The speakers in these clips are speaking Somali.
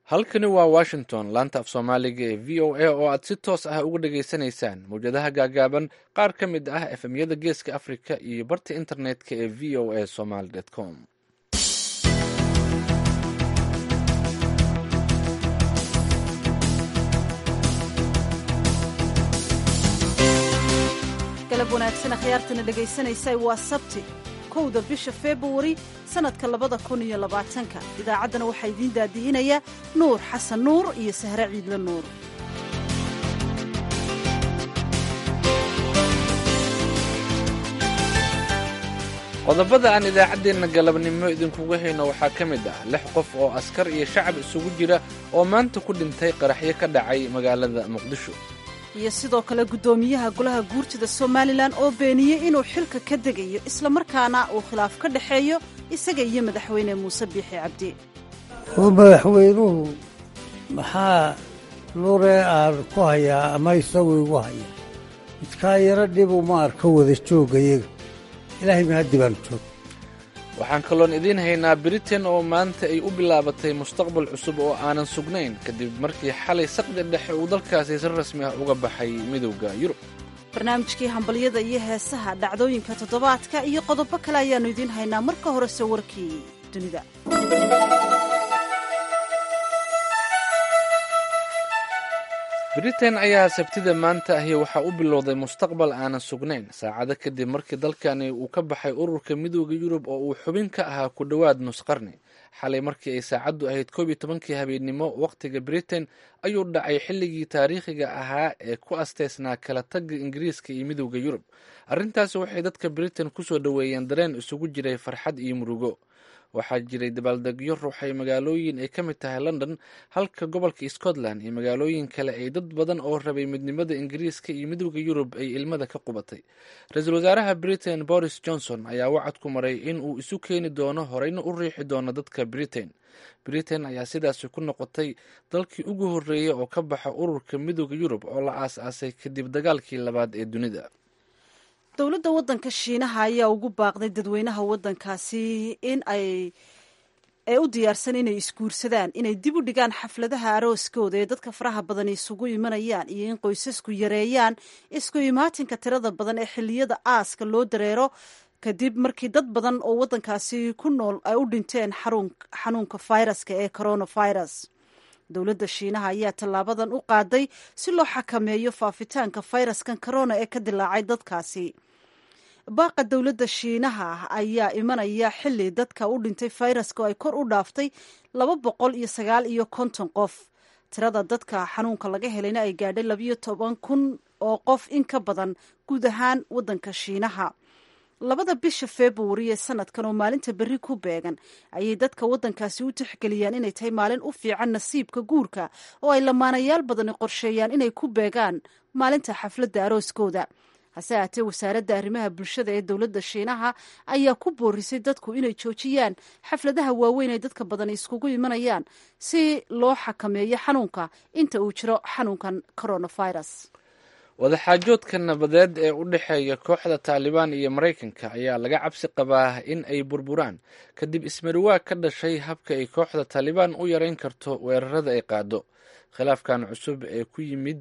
halkani waa washington laanta af soomaaliga ee v o a oo aad si toos ah uga dhageysanaysaan mawjadaha gaagaaban qaar ka mid ah efemyada geeska africa iyo barta internetka ee v o a somaly com galab wanaagsan akhyaartana dhegaysanaysa waa sabti kowda bisha februari sannadka labada kun iyo labaatanka idaacaddana waxaa idiin daadihinaya nuur xasan nuur iyo sahre ciidle nuur qodobada aan idaacaddeenna galabnimo idinkuga hayno waxaa ka mid ah lix qof oo askar iyo shacab isugu jira oo maanta ku dhintay qaraxyo ka dhacay magaalada muqdisho iyo sidoo kale guddoomiyaha golaha guurtida somalilan oo beeniyey inuu xilka ka degayo islamarkaana uu khilaaf ka dhexeeyo isaga iyo madaxweyne muuse biixi cabdi oo madaxweynuhu maxaa lure aan ku hayaa ama isagu igu haya midkaa yaro dhibu ma arka wada joogayaga ilaahay mahaddi baan joog waxaan kaloon idiin haynaa britain oo maanta ay u bilaabatay mustaqbal cusub oo aanan sugnayn kadib markii xalay saqdi dhexe uu dalkaasi si rasmi ah uga baxay midowda yurub barnaamijkii hambalyada iyo heesaha dhacdooyinka toddobaadka iyo qodobo kale ayaannu idiin haynaa marka horese warkii dunida britain ayaa sabtida maanta ahi waxaa u bilowday mustaqbal aanan sugnayn saacado kadib markii dalkani uu ka baxay ururka midooda yurub oo uu xubin ka ahaa ku dhowaad nus qarni xalay markii ay saacaddu ahayd koob iyo tobankii habeennimo wakhtiga britain ayuu dhacay xilligii taariikhiga ahaa ee ku asteysnaa kala tagga ingiriiska iyo midooda yurub arrintaasi waxay dadka britain kusoo dhoweeyeen dareen isugu jiray farxad iyo murugo waxaa jiray dabaaldegyo ruuxay magaalooyin ay ka mid tahay london halka gobolka scotland iyo magaalooyin kale ay dad badan oo rabay midnimada ingiriiska iyo midowda yurub ay ilmada ka qubatay ra-iisul wasaaraha britain boris johnson ayaa wacad ku maray in uu isu keeni doono horeyna u riixi doono dadka britain britain ayaa sidaasi ku noqotay dalkii ugu horreeyay oo ka baxa ururka midowda yurub oo la aas-aasay kadib dagaalkii labaad ee dunida dowladda waddanka shiinaha ayaa ugu baaqday dadweynaha waddankaasi in ay ee u diyaarsan inay isguursadaan inay dib u dhigaan xafladaha arooskooda ee dadka faraha badan isugu imanayaan iyo in qoysasku yareeyaan isku imaatinka tirada badan ee xilliyada aaska loo dareero kadib markii dad badan oo waddankaasi ku nool ay u dhinteen xanuunka fayraska ee coronavirus dowladda shiinaha ayaa tallaabadan u qaaday si loo xakameeyo faafitaanka fayraskan corona ee ka dilaacay dadkaasi baaqa dowladda shiinaha ayaa imanaya xilli dadka u dhintay fayraska oo ay kor u dhaaftay laba boqol iyo sagaal iyo konton qof tirada dadka xanuunka laga helayna ay gaadhay labayo toban kun oo qof in ka badan guud ahaan waddanka shiinaha labada bisha februari ee sanadkan oo maalinta berri ku beegan ayay dadka waddankaasi u tixgeliyaan inay tahay maalin u fiican nasiibka guurka oo ay lamaanayaal badani qorsheeyaan inay ku beegaan maalinta xafladda arooskooda hase haatee wasaaradda arrimaha bulshada ee dowladda shiinaha ayaa ku boorisay dadku inay joojiyaan xafladaha waaweyn ay dadka badan iskugu imanayaan si loo xakameeyo xanuunka inta uu jiro xanuunkan coronavirus wadaxaajoodka nabadeed ee u dhexeeya kooxda taalibaan iyo maraykanka ayaa laga cabsi qabaa in ay burburaan kadib ismariwaag ka dhashay habka ay kooxda taalibaan u yareyn karto weerarada ay qaado khilaafkan cusub ee ku yimid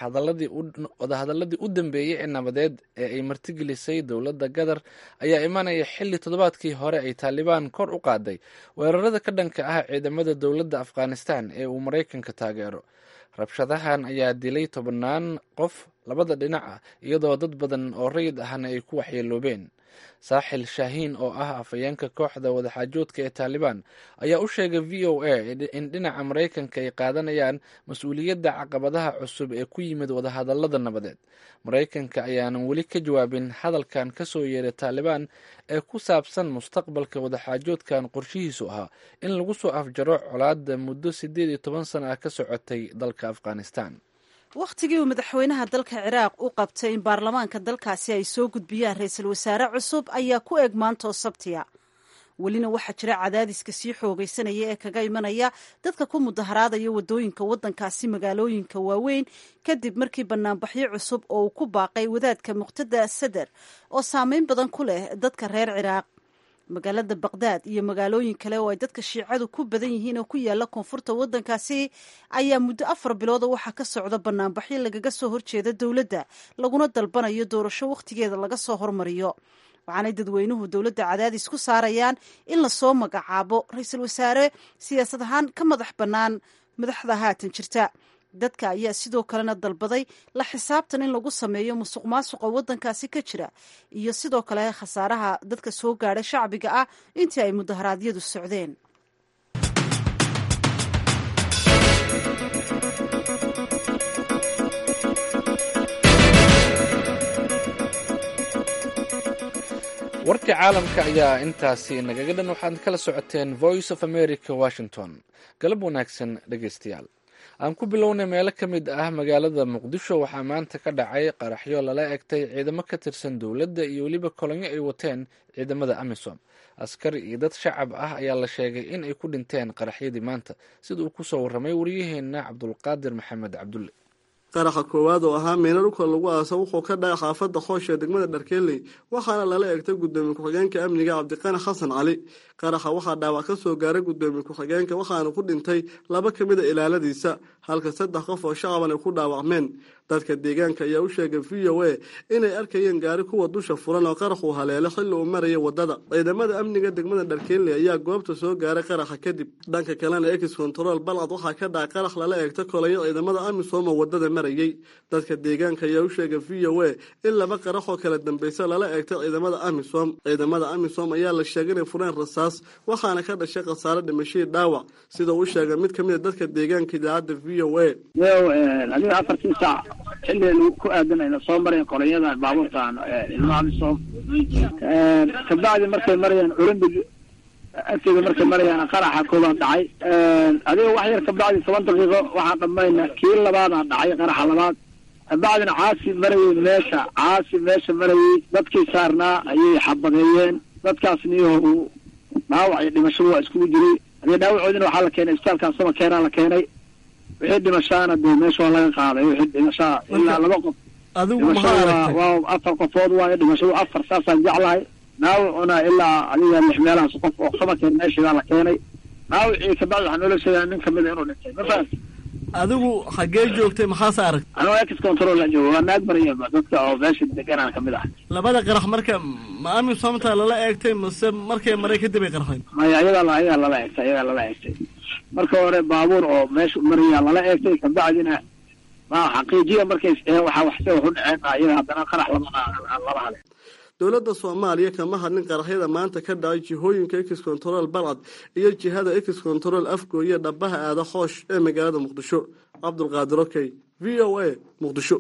wadahadaladii u dambeeyey ee nabadeed ee ay martigelisay dowladda qatar ayaa imanaya xilli toddobaadkii hore ay taalibaan kor u qaaday weerarada ka dhanka ah ciidamada dowladda afghanistan ee uu maraykanka taageero rabshadahan ayaa dilay tobannaan qof labada dhinac ah iyadoo dad badan oo rayid ahna ay ku waxyeeloobeen saaxil shaahiin oo ah afhayeenka kooxda wadaxaajoodka ee taalibaan ayaa u sheegay v o a in dhinaca maraykanka ay qaadanayaan mas-uuliyadda caqabadaha cusub ee ku yimid wadahadallada nabadeed maraykanka ayaanan weli ka jawaabin hadalkan ka soo yeeray taalibaan ee ku saabsan mustaqbalka wadaxaajoodkan qorshihiisu ahaa in lagu soo afjaro colaadda muddo siddeed iyo toban sana ah ka socotay dalka afghanistan wakhtigii uu madaxweynaha dalka ciraaq u qabtay in baarlamaanka dalkaasi ay soo gudbiyaan ra-iisul wasaare cusub ayaa ku eg maantoo sabtiya welina waxaa jira cadaadiska sii xoogaysanaya ee kaga imanaya dadka ku mudaharaadaya wadooyinka waddankaasi magaalooyinka waaweyn kadib markii banaanbaxyo cusub oo uu ku baaqay wadaadka muqtada sadar oo saameyn badan ku leh dadka reer ciraaq magaalada baqdaad iyo magaalooyin kale oo ay dadka shiicadu ku badan yihiin oo ku yaala koonfurta waddankaasi ayaa muddo afar bilooda waxaa ka socda banaanbaxyo lagaga soo horjeeda dowladda laguna dalbanayo doorasho wakhtigeeda laga soo hormariyo waxaanay dadweynuhu dowladda cadaadis ku saarayaan in lasoo magacaabo ra-iisul wasaare siyaasad ahaan ka madax bannaan madaxda haatan jirta dadka ayaa sidoo kalena dalbaday la xisaabtan in lagu sameeyo musuq maasuqa waddankaasi ka jira iyo sidoo kale khasaaraha dadka soo gaadhay shacbiga ah intii ay mudaharaadyadu socdeen warka caalamka ayaa intaasi nagaga dhan waxaad kala socoteen voice of america washington galab wanaagsan dhegeystayaal aan ku bilownay meelo ka mid ah magaalada muqdisho waxaa maanta ka dhacay qaraxyo lala egtay ciidamo ka tirsan dowladda iyo weliba kolonyo ay wateen ciidamada amisom askari iyo dad shacab ah ayaa la sheegay in ay ku dhinteen qaraxyadii maanta sida uu kusoo warramay waryaheena cabdulqaadir maxamed cabdulle qaraxa koowaad oo ahaa meena dhulka lagu aasa wuxuu ka dhacay xaafadda xoosh ee degmada dharkeeley waxaana lala eegtay gudoomiye ku-xigeenka amniga cabdiqani xasan cali qaraxa waxaa dhaawac ka soo gaaray gudoomiye ku-xigeenka waxaana ku dhintay laba ka mid a ilaaladiisa halka saddex qof oo shacaban ay ku dhaawacmeen dadka deegaanka ayaa u sheegay v o a inay arkayeen gaari kuwa dusha furan oo qaraxuu haleelo xilli uu maraya wadada ciidamada amniga degmada dharkeeley ayaa goobta soo gaaray qaraxa kadib dhanka kalena ex control balcad waxaa ka dhacay qarax lala eegta kolayo ciidamada amisom oo wadada marayay dadka deegaanka ayaa u sheegay v o a in laba qarax oo kala dambeysa lala eegtay ciidamada amisom ciidamada amisom ayaa la sheegay inay fureen rasaas waxaana ka dhashay khasaare dhimashadii dhaawac sida uu sheegay mid ka mid a dadka deegaanka idaacadda v o a adiga afartii saac xilli ku aadanayna soo marayan kolonyadan baabuurtan ilmo amisom kabacdi markay marayaan olambig agteeda markay marayaan qaraxa koobaad dhacay adiga wax yar kabacdi toban daqiiqo waxaan dhamayna kii labaadaan dhacay qaraxa labaad kabacdina caasi marayey meesha caasi meesha marayey dadkii saarnaa ayay xabadeeyeen dadkaas niyaho dhaawac iyo dhimashadu waa iskugu jiray hadii dhaawacoodina waxaa la keenay isbitaalkan sama keenaa la keenay wixii dhimashaana dee meesha waa laga qaaday wixii dhimashaa ilaa laba qof adigu dhimashada waa afar qofood waayo dhimashadu afar saasaan jeclahay dhaawacuna ilaa adiga lix meelahaas qof oo samakeen meeshiibaa la keenay dhaawacii kabacdi waxaa noola sheegaa nin kamida inuu dhintay ma fahamti adigu xaggee joogtay maxaase arag anoo ex control aan joogo waa naag maraya dadka oo meesha deganaan kamid ah labada qarax marka ma amisomta lala eegtay mase markay maray kadib ay qarxeen maya ayagaa ayagaa lala eegtay ayagaa lala eegtay marka hore baabuur oo meesha maraya lala eegtay kabacdina ma xaqiijiya markay waxaa waxse waxu dhaceen ayaga haddana qarax lama lala hale dowladda soomaaliya kama hadlin qaraxyada maanta ka dhacay jihooyinka ex control balcad iyo jihada ex control afgooye dhabaha aada xoosh ee magaalada muqdisho cabdulqaadir okey v o a muqdisho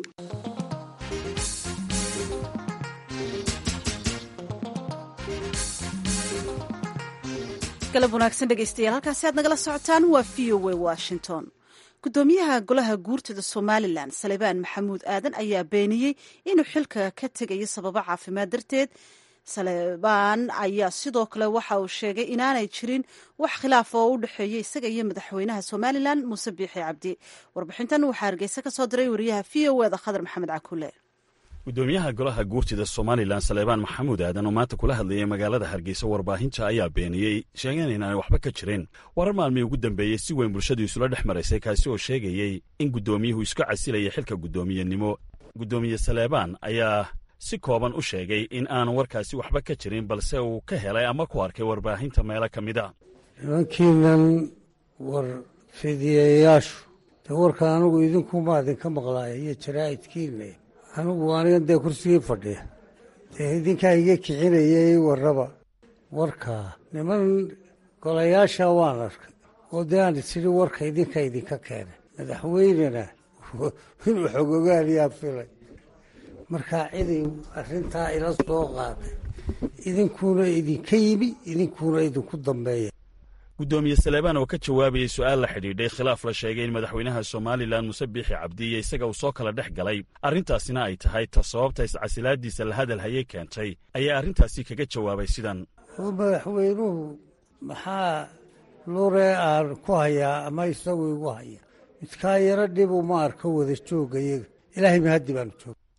galab wanaagsan dhegeystayaal halkaasi aad nagala socotaan waa v o a washington gudoomiyaha golaha guurtada somalilan salebaan maxamuud aadan ayaa beeniyey inuu xilka ka tegayo sababo caafimaad darteed salebaan ayaa sidoo kale waxa uu sheegay inaanay jirin wax khilaaf oo u dhexeeya isaga iyo madaxweynaha somalilan muuse biixi cabdi warbixintan waxaa hargeysa ka soo diray wariyaha v o eda khadar maxamed cakule gudoomiyaha golaha guurtida somalilan saleebaan maxamuud aadan oo maanta kula hadlayay magaalada hargeysa warbaahinta ayaa beeniyey sheegeen inaanay waxba ka jirin warar maalmii ugu dambeeyey si weyn bulshadu isula dhex maraysay kaasi oo sheegayey in guddoomiyuhu isku casilaya xilka guddoomiyenimo guddoomiye saleebaan ayaa si kooban u sheegay in aanu warkaasi waxba ka jirin balse uu ka helay ama ku arkay warbaahinta meelo ka mid a nimankiinan war fidiyayaashu dee warka anigu idinkumaa idinka maqlaaya iyo jaraa'idkiina anigu anigan dee kursigii fadhiya dee idinkaa iga kicinayay warraba warkaa niman golayaasha waan arkay oo dee aan isidhi warka idinka idinka keenay madaxweynena inuu xogogaaliyaa filay markaa ciday arrintaa ila soo qaaday idinkuuna idinka yimi idinkuuna idinku dambeeya guddoomiye saleebaan oo ka jawaabayey su'aal la xidhiidhay khilaaf la sheegay in madaxweynaha somalilan muse biixi cabdi iyo isaga uu soo kala dhex galay arrintaasina ay tahay ta sababta iscasilaadiisa la hadal hayay keentay ayaa arrintaasi kaga jawaabay sidan oo madaxweynuhu maxaa lure aan ku hayaa ama isagu igu haya midkaa yaro dhibu ma arko wada joogayaga ilaahay mahaddi baanu jooga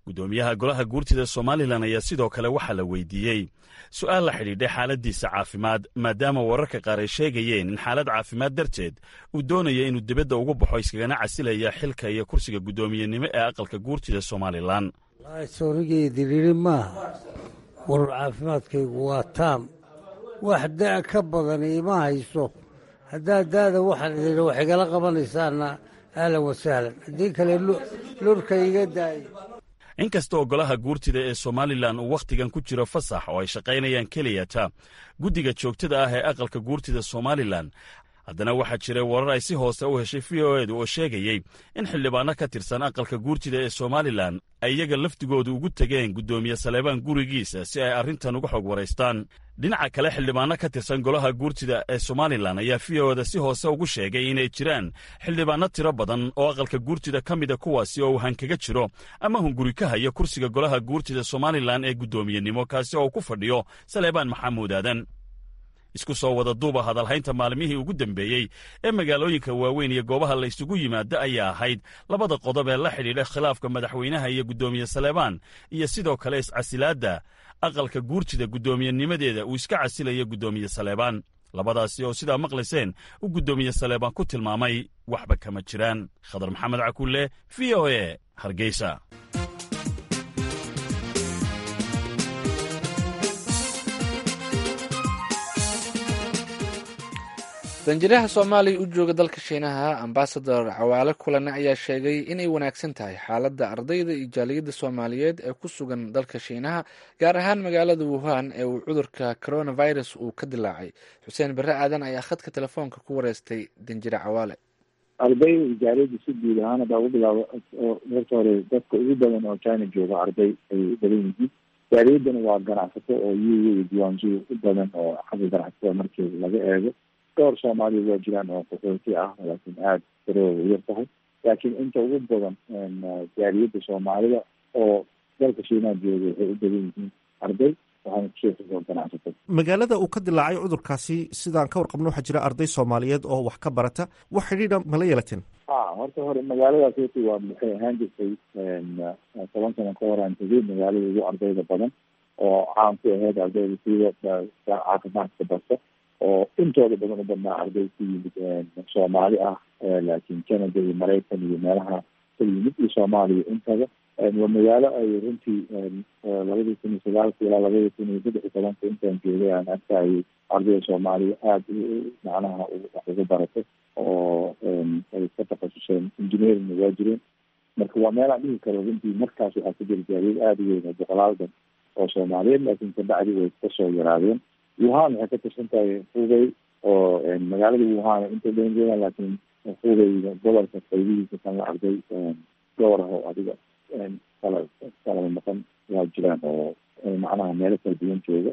guddoomiyaha golaha guurtida somalilan ayaa sidoo kale waxaa la weydiiyey su'aal la xidhiidhay xaaladdiisa caafimaad maadaama wararka qaar ay sheegayeen in xaalad caafimaad darteed uu doonaya inuu dibadda ugu baxo iskagana casilaya xilka iyo kursiga guddoomiyenimo ee aqalka guurtida somalilan soorigeediriiri maaha war caafimaadkaygu waa taam wax da' ka badan ima hayso haddaad da'da waxaan idin wax igala qabanaysaana ahlan wasahlan haddii kale lurka iga daaya inkasta oo golaha guurtida ee somalilan uu wakhtigan ku jiro fasax oo ay shaqaynayaan keliyata guddiga joogtada ah ee aqalka guurtida somalilan haddana waxaa jiray warar ay si hoose u heshay v o edu oo sheegayey in xildhibaanno ka tirsan aqalka guurtida ee somalilan ay iyaga lafdigoodu ugu tegeen guddoomiye saleebaan gurigiisa si ay arrintan uga xog waraystaan dhinaca kale xildhibaanno ka tirsan golaha guurtida ee somalilan ayaa v o eda si hoose ugu sheegay inay jiraan xildhibaanno tiro badan oo aqalka guurtida ka mida kuwaasi oo uu hankaga jiro ama hunguri ka haya kursiga golaha guurtida somalilan ee guddoomiyenimo kaasi oo uu ku fadhiyo saleebaan maxamuud aadan isku soo wada duuba hadalhaynta maalmihii ugu dambeeyey ee magaalooyinka waaweyn iyo goobaha la isugu yimaada ayaa ahayd labada qodob ee la xidhiidha khilaafka madaxweynaha iyo guddoomiye saleebaan iyo sidoo kale iscasilaadda aqalka guurtida guddoomiyennimadeeda uu iska casilayo guddoomiye saleebaan labadaasi oo sidaa maqlayseen uu guddoomiye saleebaan ku tilmaamay waxba kama jiraan khadar maxamed cakulle v o e hargeysa danjiraha soomaaliya u jooga dalka shiinaha ambasador cawaale kulane ayaa sheegay inay wanaagsan tahay xaaladda ardayda iyo jaaliyadda soomaaliyeed ee ku sugan dalka shiinaha gaar ahaan magaalada wuhan ee uu cudurka coronavirus uu ka dilaacay xuseen bare aadan ayaa khadka telefoonka ku wareystay danjire cawaale arday jaaliyadda si guud ahaan hadaa ugu bilaabo horta hore dadka ugu badan oo china jooga arday ay u badan yihiin jaaliyaddana waa ganacsato oo u iyo diiwaanjiyo u badan oo xagga ganacsatada markii laga eego dhowr soomaaliya waa jiraan oo qaxooti ah laakiin aada darooda yar tahay laakiin inta ugu badan jaaliyadda soomaalida oo dalka shiinaha jooga waxay u badan yihiin arday waxaana kusoo xigoo ganacsato magaalada uu ka dilaacay cudurkaasi sidaan ka warqabno waxaa jira arday soomaaliyeed oo wax ka barata wax xidhiidha mala yeelateen a horta hore magaaladaas horta waa waxay ahaan jirtay toban sano ka hor aan tegay magaalada ugu ardayda badan oo caan ku aheyd ardayda sida caafimaadka barta oo intooda badan u badnaa arday ku yimid soomaali ah laakiin canada iyo maraykan iyo meelaha ka yimid iyo soomaaliya intaba waa magaalo ay runtii labadii kun iyo sagaalka ilaa labadii kun iyo saddex iyo tobanka intaan joogay aan arkayay ardayda soomaaliya aada macnaha wax uga baratay oo ay ka takhasuseen engineering waa jireen marka waa meel aan dhihi karo runtii markaas waxaa ka jira jaaliyad aada u weyn oo boqolaaldan oo soomaaliyeed laakiin kabacdi way kasoo yaraadeen wuhan waxay ka tirsan tahay hubey oo magaalada wuhan inta badan joogaan laakiin hubey gobolka qaybihiisa kan la arday dhowr ah oo adiga kala kala maqan waa jiraan oo macnaha meelo kala duwan jooga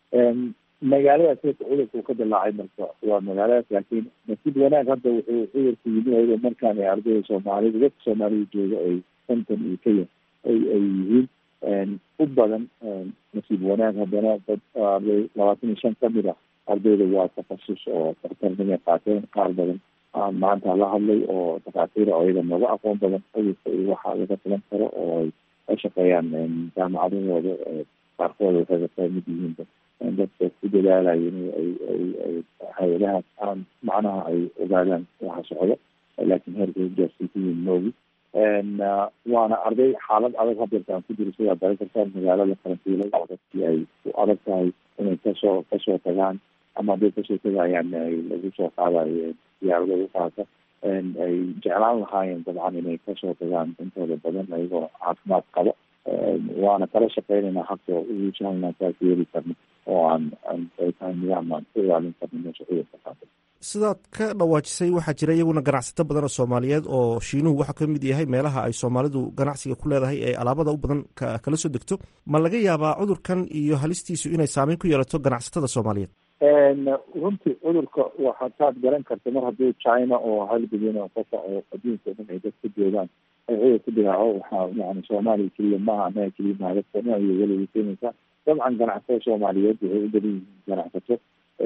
magaaladaas horta cudurka uu ka dilaacay marka waa magaaladaas laakiin nasiib wanaag hadda wuxuu cudurku yimi ayadoo markaan ay ardayda soomaalida dadka soomaalida jooga ay konton iyo kaya ay ay yihiin u badan nasiib wanaag haddana dad arday labaatan iyo shan kamid ah ardayda waa takhasus oo daktarnimay qaateen qaar badan aan maanta la hadlay oo dhakhaatiira oo iyaga nooga aqoon badan cudurka iyo waxa laga filan karo oo ay ka shaqeeyaan jaamacadahooda qaarkooda waxay ka mid yihiin dadka ku dadaalayo in ay ay ay hay-adahaas aan macnaha ay ogaadaan waxa socdo laakiin heerkay gaarsiisiyiin moogi waana arday xaalad adag hadeerta aan ku jiro sidaa dara kartaan magaalada karantiilay dadkii ay ku adag tahay inay kasoo kasoo tagaan ama hadday kasoo tagayaan ay lagu soo qaadayo diyaarado u qaata ay jeclaan lahaayeen dabcan inay kasoo tagaan intooda badan ayagoo caafimaad qabo waana kala shaqeynayna habka ugu sahlnaa taas yeeli karno oo aan ay tahay nidaam aan ku ilaalin karno meesha cudurka qaata sidaad ka dhawaajisay waxaa jira iyaguna ganacsato badan oo soomaaliyeed oo shiinuhu waxaa ka mid yahay meelaha ay soomaalidu ganacsiga ku leedahay ee alaabada u badan kala soo degto ma laga yaabaa cudurkan iyo halistiisu inay saameyn ku yeelato ganacsatada soomaaliyeed runtii cudurka waxataad garan karta mar haddii china oo hal bilyan oo qofa oo adduunka o dhan ay dad ka joogaan ay cudur ku dilaaco waxaa yani soomaaliya keliya maaha anaga keliya maaha dadka dhan ayay weliga keenaysaa dabcan ganacsatada soomaaliyeed waxay u badan yihiin ganacsato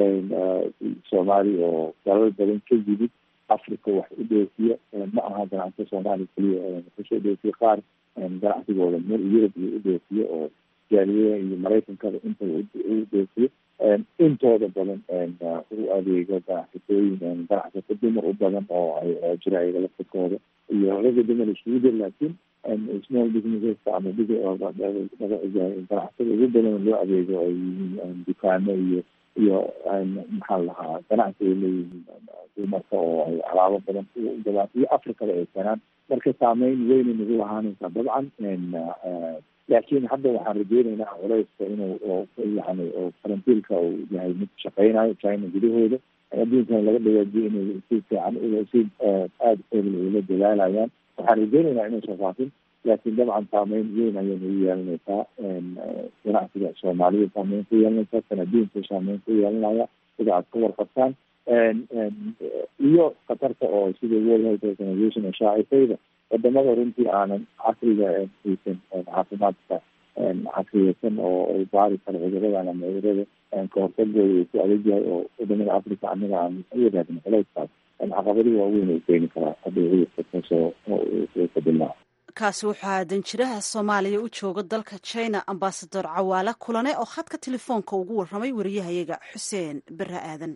soomaali oo dalal badan ka yimid africa wax u dhoofiya ma aha ganacsato soomaaliya keliya kusoo dhoofiya qaar ganacsigooda meel yurub iyo u doofiyo oo jaaliyaha iyo maraykankaba intaba u doofiyo intooda badan u adeego ganacsatooyin ganacsato dumar u badan oo ay jira ayaga laftirkooda iyo raga dumar isugu jir laakiin small businesseska ama ganacsatada ugu badan loo adeego ay yihiin dukaano iyo iyo maxaa lahaa ganacsi ay leeyihiin dumarka oo ay alaabo badan u gadaan iyo afrikada ay keenaan marka saameyn weynay nagu lahaanaysaa dabcan laakiin hadda waxaan rajeynaynaa culeyska inuu yani farantiilka uu yahay mid shaqeynayo china gudahooda adduunkan laga dhawaajiyo inay si fiican si aada hebel ula dadaalayaan waxaan rajeynaynaa inaysan faafin laakiin dabcan saameyn weyn ayay nagu yeelanaysaa ganacsiga soomaalida saameyn ku yeelanaysaa kan adduunka saameyn ku yeelanaya sida aad ka warqabtaan iyo khatarta oo sida world health organization oo shaacisayda wadamada runtii aanan casriga haysan caafimaadka casriyeysan oo ay baari karo cuduradan ama cudurada kahortagooda uu ku adag yahay oo wadamada africa anaga aan u wadaagno culeyskaas caqabadihi waaweyn ay keeni karaa haddii cudurka kasoo kadilaa kaasi waxaa danjiraha soomaaliya u jooga dalka china ambasador cawaale kulane oo khadka telefoonka ugu warramay wariyahayaga xuseen bere aadan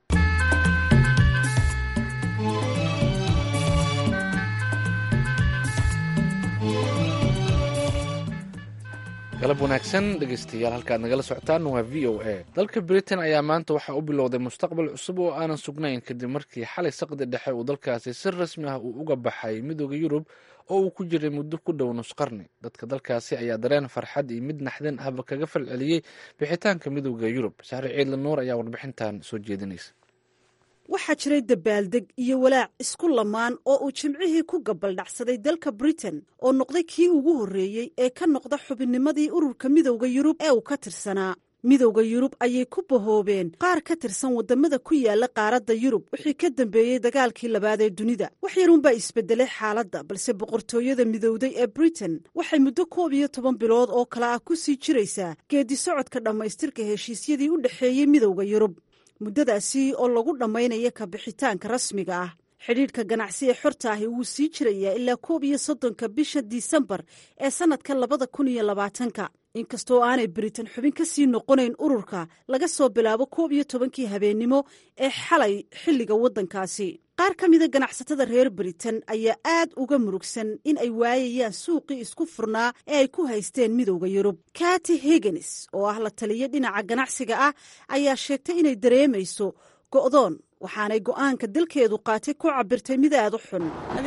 galab wanaagsan dhegeystayaal halkaad nagala socotaan waa v o a dalka britain ayaa maanta waxaa u bilowday mustaqbal cusub oo aanan sugnayn kadib markii xalay saqdi dhexe uu dalkaasi si rasmi ah uu uga baxay midooda yurub oo uu ku jiray muddo ku dhow nus qarni dadka dalkaasi ayaa dareen farxad iyo mid naxdin ahba kaga falceliyey bixitaanka midooda yurub saxre ciidla nuur ayaa warbixintan soo jeedinaysa waxaa jiray dabaaldeg iyo walaac isku lamaan oo uu jimcihii ku gabaldhacsaday dalka britain oo noqday kii ugu horreeyey ee ka noqda xubinnimadii ururka midowda yurub ee uu ka tirsanaa midowda yurub ayay ku bahoobeen qaar ka tirsan waddamada ku yaala qaaradda yurub wixii ka dambeeyey dagaalkii labaad ee dunida wax yarunbaa isbedelay xaaladda balse boqortooyada midowday ee britain waxay muddo koob iyo toban bilood oo kale ah ku sii jiraysaa geedi socodka dhammaystirka heshiisyadii u dhexeeyey midowda yurub muddadaasi oo lagu dhammaynaya ka bixitaanka rasmiga ah xidhiidhka ganacsi ee xorta ahi wuu sii jirayaa ilaa koob iyo soddonka bisha disembar ee sannadka labada kun iyo labaatanka inkastoo aanay britain xubin ka sii noqonayn ururka laga soo bilaabo koob iyo tobankii habeennimo ee xalay xilliga waddankaasi qaar ka mida ganacsatada reer britain ayaa aad uga murugsan in ay waayayaan suuqii isku furnaa ee ay ku haysteen midowda yurub kati higgins oo ah la taliya dhinaca ganacsiga ah ayaa sheegtay inay dareemayso go'doon waxaanay go'aanka dalkeedu qaatay ku cabirtay mid aad u xun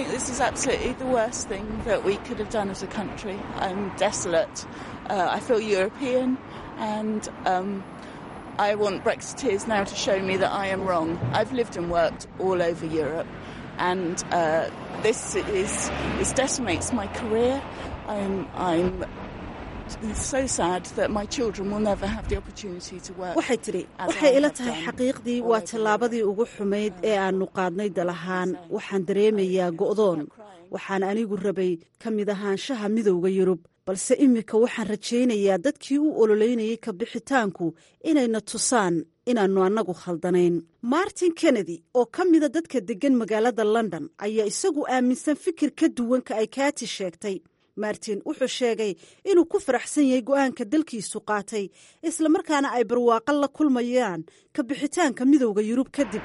I want Brexiteers now to show me that I am wrong. I've lived and worked all over Europe, and uh, this is this decimates my career. I'm I'm so sad that my children will never have the opportunity to work. waxay tidhi waxay ila tahay xaqiiqdii waa tallaabadii ugu xumayd ee aannu qaadnay dal ahaan waxaan dareemayaa go'doon waxaan anigu rabay ka mid ahaanshaha midowda yurub balse iminka waxaan rajaynayaa dadkii u ololeynayay ka bixitaanku inayna tusaan inaannu annagu khaldanayn martin kennedy oo ka mida dadka deggan magaalada london ayaa isagu aaminsan fikir ka duwan ka ay kaati sheegtay martin wuxuu sheegay inuu ku faraxsan yahay go'aanka dalkiisu qaatay islamarkaana ay barwaaqo la kulmayaan ka bixitaanka midowda yurub kadib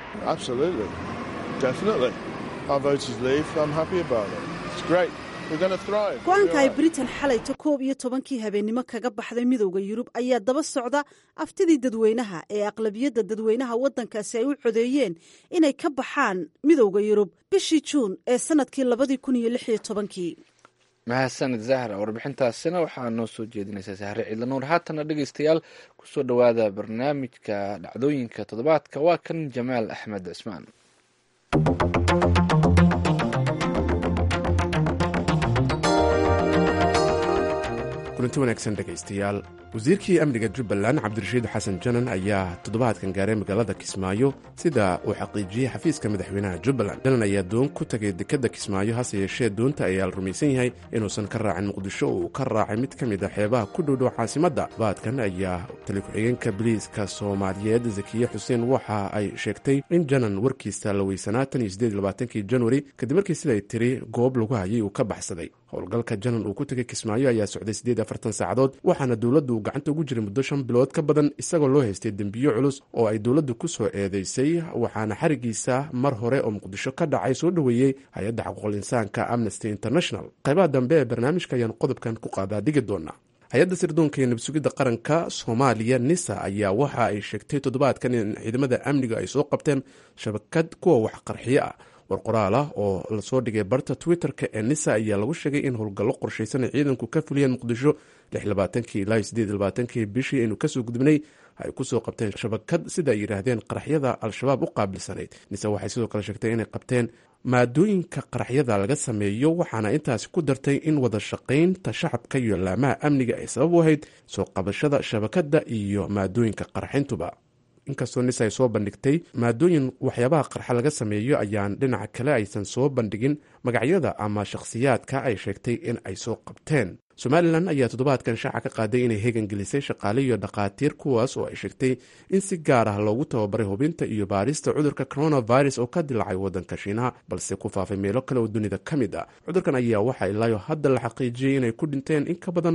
go-aanka ay britain xalayto koob iyo tobankii habeennimo kaga baxday midowda yurub ayaa daba socda aftidii dadweynaha ee aqlabiyadda dadweynaha waddankaasi ay u codeeyeen inay ka baxaan midowda yurub bishii juun ee sannadkii labadii kun iyo lix iyo tobankii mahadsanid zahra warbixintaasina waxaa noo soo jeedinaysaa sahre ciidla nuur haatana dhegeystayaal kusoo dhowaada barnaamijka dhacdooyinka toddobaadka waa kan jamaal axmed cismaan kulanti wanaagsan dhegaystayaal wasiirkii amniga jubbaland cabdirashiid xasan janan ayaa toddobaadkan gaaray magaalada kismaayo sida uu xaqiijiyey xafiiska madaxweynaha jubbaland janan ayaa doon ku tagay dekedda kismaayo hase yeeshee doonta ayaa la rumaysan yahay inuusan ka raacin muqdisho oo uu ka raacay mid ka mid a xeebaha ku dhowdhow caasimadda baadkan ayaa tali ku-xigeenka biliiska soomaaliyeed zakiye xuseen waxa ay sheegtay in janan warkiisa la weysanaa tan iyo sideed labaatankii januari kadib markii siday tiri goob lagu hayay uu ka baxsaday howlgalka janan uu ku tegay kismaayo ayaa socday siddeed afartan saacadood waxaana dowladdu gacanta ugu jiray muddo shan bilood ka badan isagoo loo haystay dembiyo culus oo ay dowladdu ku soo eedeysay waxaana xarigiisa mar hore oo muqdisho ka dhacay soo dhoweeyey hay-adda xuquuqul insaanka amnesty international qaybaha dambe ee barnaamijka ayaan qodobkan ku qaadaa dhigi doonaa hay-adda sirdoonka iyo nabsugidda qaranka soomaaliya nisa ayaa waxa ay sheegtay toddobaadkan in ciidamada amniga ay soo qabteen shabakad kuwa wax qarxiyo ah war qoraal ah oo lasoo dhigay barta twitter-ka ee nisa ayaa lagu sheegay in howlgallo qorshaysan ay ciidanku ka fuliyeen muqdisho lixlabaatankii ilaa sideed labaatankii bishii aynu kasoo gudubnay ay kusoo qabteen shabakad sida ay yidhaahdeen qaraxyada al-shabaab u qaabilsanayd nise waxay sidoo kale sheegtay inay qabteen maadooyinka qaraxyada laga sameeyo waxaana intaasi ku dartay in wada shaqaynta shacabka iyo laamaha amniga ay sabab u ahayd soo qabashada shabakadda iyo maadooyinka qarxintuba inkastoo nis ay soo bandhigtay maadooyin waxyaabaha qarxa laga sameeyo ayaan dhinaca kale aysan soo bandhigin magacyada ama shakhsiyaadka ay sheegtay in ay soo qabteen somalilan ayaa toddobaadkan shaaca ka qaaday inay hegan gelisay shaqaale iyo dhakhaatiir kuwaas oo ay sheegtay in si gaar ah loogu tababaray hubinta iyo baarista cudurka coronavirus oo ka dilacay waddanka shiinaha balse ku faafay meelo kale oo dunida ka mid ah cudurkan ayaa waxaa ilaayo hadda la xaqiijiyey inay ku dhinteen in ka badan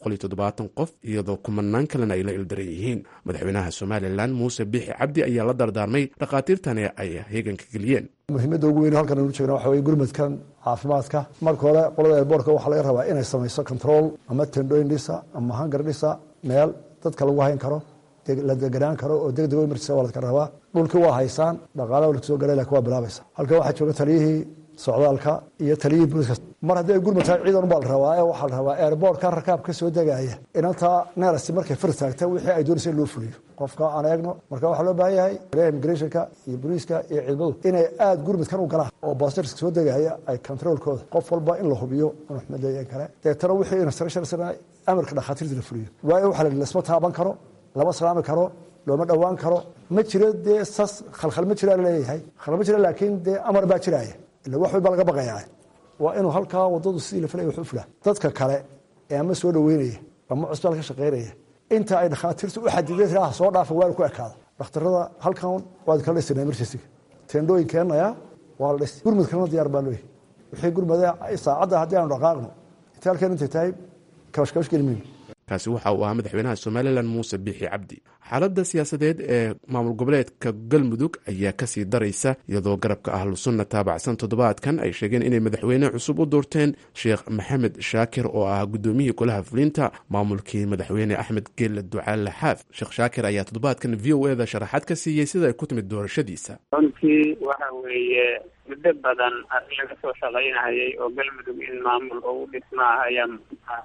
qof iyadoo kumanaan kalena ay la ildaran yihiin madaxweynaha somalilan muuse biixi cabdi ayaa la dardaarmay dhakhaatiirtani ay heeganka geliyeen muhiimadda ugu weyn halkan aynu jeegna waxa weye gurmadkan caafimaadka marka hore qolada airboortka waxaa laga rabaa inay samayso control ama tendooyin dhisa ama hangar dhisa meel dadka lagu hayn karo la deganaan karo oo deg deg emergency waa ladka rabaa dhulkii waa haysaan dhaqaalaha la soo garay lakin waa bilaabaysa halkan waxaa jooga taliyihii socdaalka iyo taliyihii booliska mar haddii ay gurmad tahay ciidan ubaa la rabaa ee waxaa la rabaa airboortka rakaab ka soo degaya inantaa neerasti markay fir taagta wixii ay doonaysa in loo fuliyo qofka aan eegno marka waxaa loo baahan yahay immigrationka iyo booliiska iyo ciidamadu inay aada gurmadkan u galaan oo baastarska soo degaya ay controolkooda qof walba in la hubiyo inuu xumadeeyan kale deetana wixii instructionsna amarka dhakhaatiirta la fuliyo waayo waxaa la lasma taaban karo lama salaami karo looma dhowaan karo ma jiro dee sas khalkhal ma jiraa laleeyahay khalkhal ma jira laakiin dee amar baa jiraaya ila wax walba laga baqayaa waa inuu halkaa wadadu sidii la filaya wax u fulaa dadka kale ee ama soo dhaweynaya ama cusbitaal ka shaqaynaya inta ay dhakhaatiirtu u xadideen tiraa soo dhaafa waa ku ekaada dhakhtarada halkan waad kala dhisana emergencyga teendhooyin keenaya waa la dhis gurmudkana diyaar baa looyahy wixii gurmada saacadda haddii aanu dhaqaaqno inta halkan intay tahay kabashkabash geli mayno kaasi waxa uu ahaa madaxweynaha somalilan muuse biixi cabdi xaaladda siyaasadeed ee maamul goboleedka galmudug ayaa kasii daraysa iyadoo garabka ahlu sunna taabacsan toddobaadkan ay sheegeen inay madaxweyne cusub u doorteen sheekh maxamed shaakir oo ah guddoomiyihii golaha fulinta maamulkii madaxweyne axmed geelle ducaale xaaf sheekh shaakir ayaa toddobaadkan v o eda sharaxaad ka siiyey sida ay ku timid doorashadiisa runtii waxa weeye muddo badan laga soo shaqaynayay oo galmudug in maamul ugu dhismaa ayaa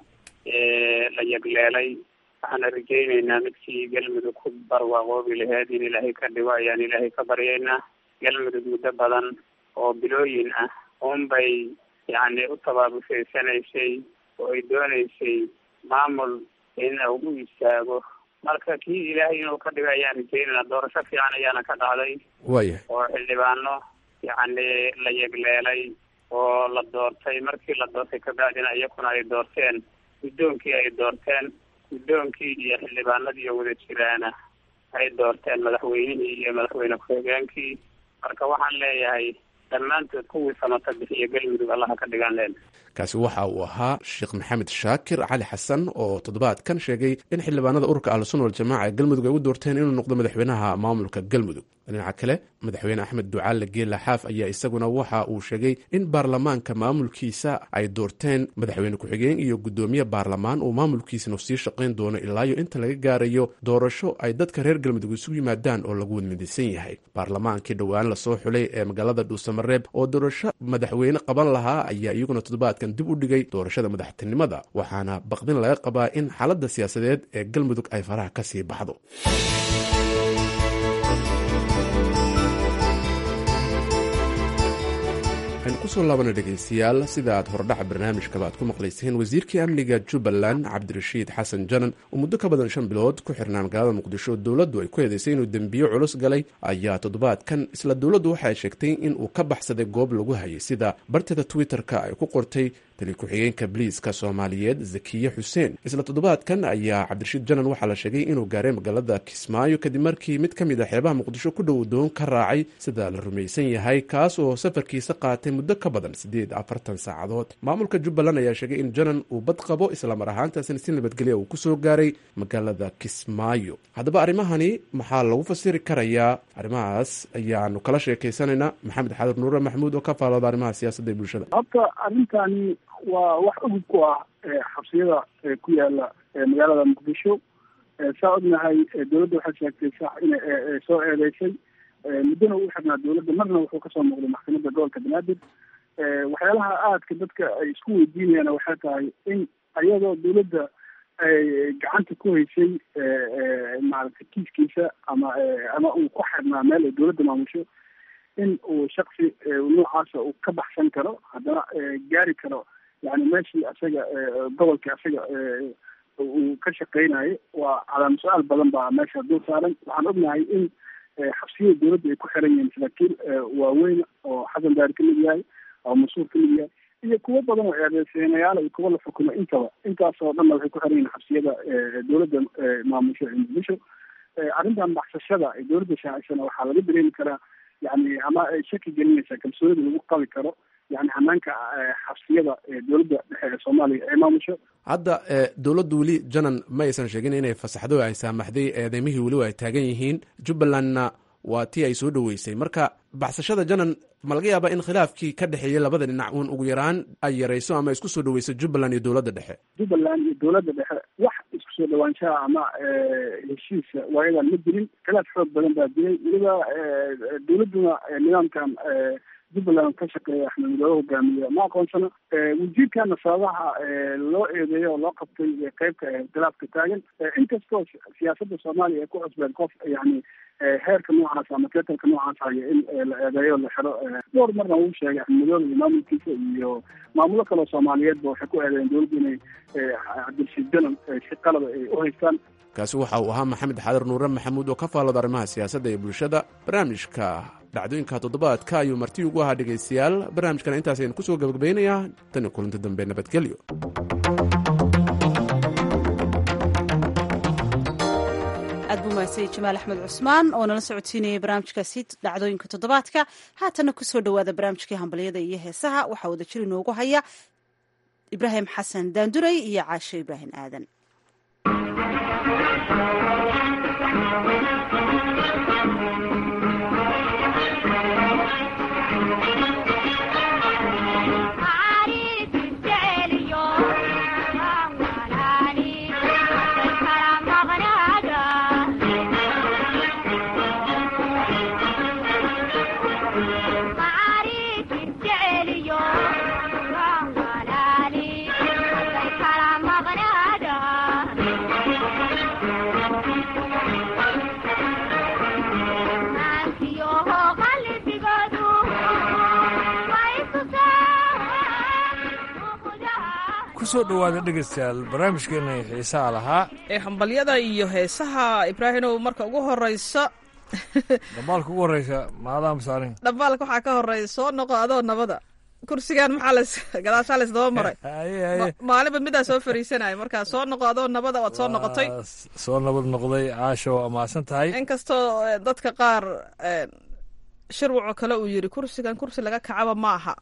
la yagleelay waxaana rajaynaynaa midkii galmudug ku barwaaqoobi laheyd in ilaahay ka dhigo ayaan ilaahay ka baryaynaa galmudug muddo badan oo bilooyin ah unbay yacni u tabaabushaydsanaysay oo ay doonaysay maamul in ugu istaago marka kii ilaahay inuu ka dhigo ayaan rajaynaynaa doorasho fiican ayaana ka dhacday waya oo xildhibaano yacni la yagleelay oo la doortay markii la doortay kabacdina iyakuna ay doorteen guddoonkii ay doorteen guddoonkii iyo xildhibaanadii oo wada jiraana ay doorteen madaxweynihii iyo madaxweyne ku-xigeenkii marka waxaan leeyahay dhammaantood kuwii samata bixiya galmudug allaha ka dhigaan leen kaasi waxa uu ahaa sheekh maxamed shaakir cali xasan oo toddobaadkan sheegay in xildhibaanada ururka ahlusunna waljamaca ee galmudug ay u doorteen inuu noqdo madaxweynaha maamulka galmudug dhinaca kale madaxweyne axmed ducaale geela xaaf ayaa isaguna waxa uu sheegay in baarlamaanka maamulkiisa ay doorteen madaxweyne ku-xigeen iyo guddoomiye baarlamaan uu maamulkiisana sii shaqayn doono ilaayo inta laga gaarayo doorasho ay dadka reer galmudug isugu yimaadaan oo lagu wadmidaysan yahay baarlamaankii dhowaan lasoo xulay ee magaalada dhuusamareeb oo doorasho madaxweyne qaban lahaa ayaa iyaguna toddobaadkan dib u dhigay doorashada madaxtinimada waxaana baqdin laga qabaa in xaaladda siyaasadeed ee galmudug ay faraha ka sii baxdo waxaynu kusoo laabana dhegaystayaal sida aad hordhaca barnaamijkaba aad ku maqlayseen wasiirkii amniga jubbaland cabdirashiid xasan janan oo muddo ka badan shan bilood ku xirnaa magaalada muqdisho dowladdu ay ku eedeysay inuu dembiyo culus galay ayaa toddobaadkan isla dowladdu waxa ay sheegtay in uu ka baxsaday goob lagu hayay sida barteeda twitter-ka ay ku qortay tali ku-xigeenka biliiska soomaaliyeed zakiye xuseen isla toddobaadkan ayaa cabdirashiid janan waxaa la sheegay inuu gaaray magaalada kismaayo kadib markii mid ka mid a xeebaha muqdisho ku dhow doon ka raacay sida la rumaysan yahay kaas oo safarkiisa qaatay muddo muddo ka badan siddeed afartan saacadood maamulka jubbaland ayaa sheegay in janan uu bad qabo islamar ahaantaasina si nabadgelya uu kusoo gaaray magaalada kismaayo haddaba arrimahani maxaa lagu fasiri karayaa arrimahaas ayaanu kala sheekaysanaynaa maxamed xadir nuure maxmuud oo ka faalooda arrimaha siyaasadda ee bulshada habka arrintani waa wax ogub ku ah xabsiyada ku yaala magaalada muqdisho saa ognahay dowladda waxay sheegtay sax inay soo eedeysay muddona uu xirnaa dowladda marna wuxuu kasoo muuqday maxkamadda gobolka banaadir waxyaalaha aadka dadka ay isku weydiinayaan waxay tahay in ayadoo dowladda ay gacanta ku haysay maaragtay kiiskiisa ama ama uu ku xirnaa meel ay dowladda maamusho in uu shaksi noocaasa uu ka baxsan karo haddana gaari karo yani meeshii asaga gobolkii asaga uu ka shaqeynayo waa calaama su-aal badan baa meesha dul saaran waxaan ognahay in xabsiyada dowladda ay ku xiran yihiin saraakiil waaweyn oo xasan daari ka mid yahay oo mas-uul ka mid yahay iyo kuwo badan oo eedeysenayaal iyo kuwo la xukumo intaba intaasoo dhanna waxay ku xiran yihiin xabsiyada dowladda maamusho ee muqdisho arrintan baxsashada ee dowladda shaacisana waxaa laga dareemi karaa yani ama ay shaki gelinaysaa kalsoonida lagu qabi karo yani hanaanka xabsiyada dowladda dhexe ee soomaaliya ee maamusho hadda dowladdu weli janan ma aysan sheegin inay fasaxdo ay saamaxday eedeymihii weliba ay taagan yihiin jubbalandna waa tii ay soo dhoweysay marka baxsashada janan ma laga yaaba in khilaafkii ka dhexeeyey labada dhinac uun ugu yaraan ay yarayso ama isku soo dhaweyso jubbaland iyo dowladda dhexe jubbaland iyo dowladda dhexe wax isku soo dhawaanshaha ama heshiisa waayadan ma jirin khilaaf xoog badan baa jiray weliba dowladduna nidaamkan jubbaland ka shaqeeya axmed midoobe hogaamiye ma aqoonsana wasiirkana sababaha loo eedeeyo oo loo qabtay qeybka khilaafka taagan inkastoo siyaasadda soomaaliya ay ku cusbeen qof yani heerka noocaas ama teetalka noocaas haya in la eedeeyo la xiro dhowr marna uu sheegay axmed midoobe iyo maamulkiisa iyo maamulo kaleo soomaaliyeedba waxay ku eedeeyeen dowladda inay cabdilshiid janan si qalaba ay u haystaan kaasi waxa uu ahaa maxamed xadir nuure maxamuud oo ka faalooda arrimaha siyaasadda ee bulshada barnaamijka dhacdooyinka toddobaadka ayuu marti ugu ahaa dhegaystayaal barnaamijkana intaas aynu kusoo gabagabaynayaa tan iyo kulanti dambe nabadgelyo aad buu mahadsan jamaal axmed cusmaan oo nala socodsiinayay barnaamijkaasi dhacdooyinka toddobaadka haatana kusoo dhowaada barnaamijkii hambalyada iyo heesaha waxaa wada jir inoogu haya ibraahim xasan daanduray iyo caashe ibraahim aadan kusoo dhowaada dhegaystayaal barnaamijkeena xiisaha lahaa ee hambalyada iyo heesaha ibraahimow marka ugu horeysa dhambaalka ugu horeysa maadaama saarin dhambaalka waxaa ka horey soo noqo adoo nabada kursigan maxaa las gadaashaa laysdaba maray maalinba midaa soo fariisanaya markaa soo noqo adoo nabada waad soo noqotay soo nabad noqday caasha waa mahadsan tahay inkastoo dadka qaar shirwaco kale uu yiri kursigan kursi laga kacaba ma aha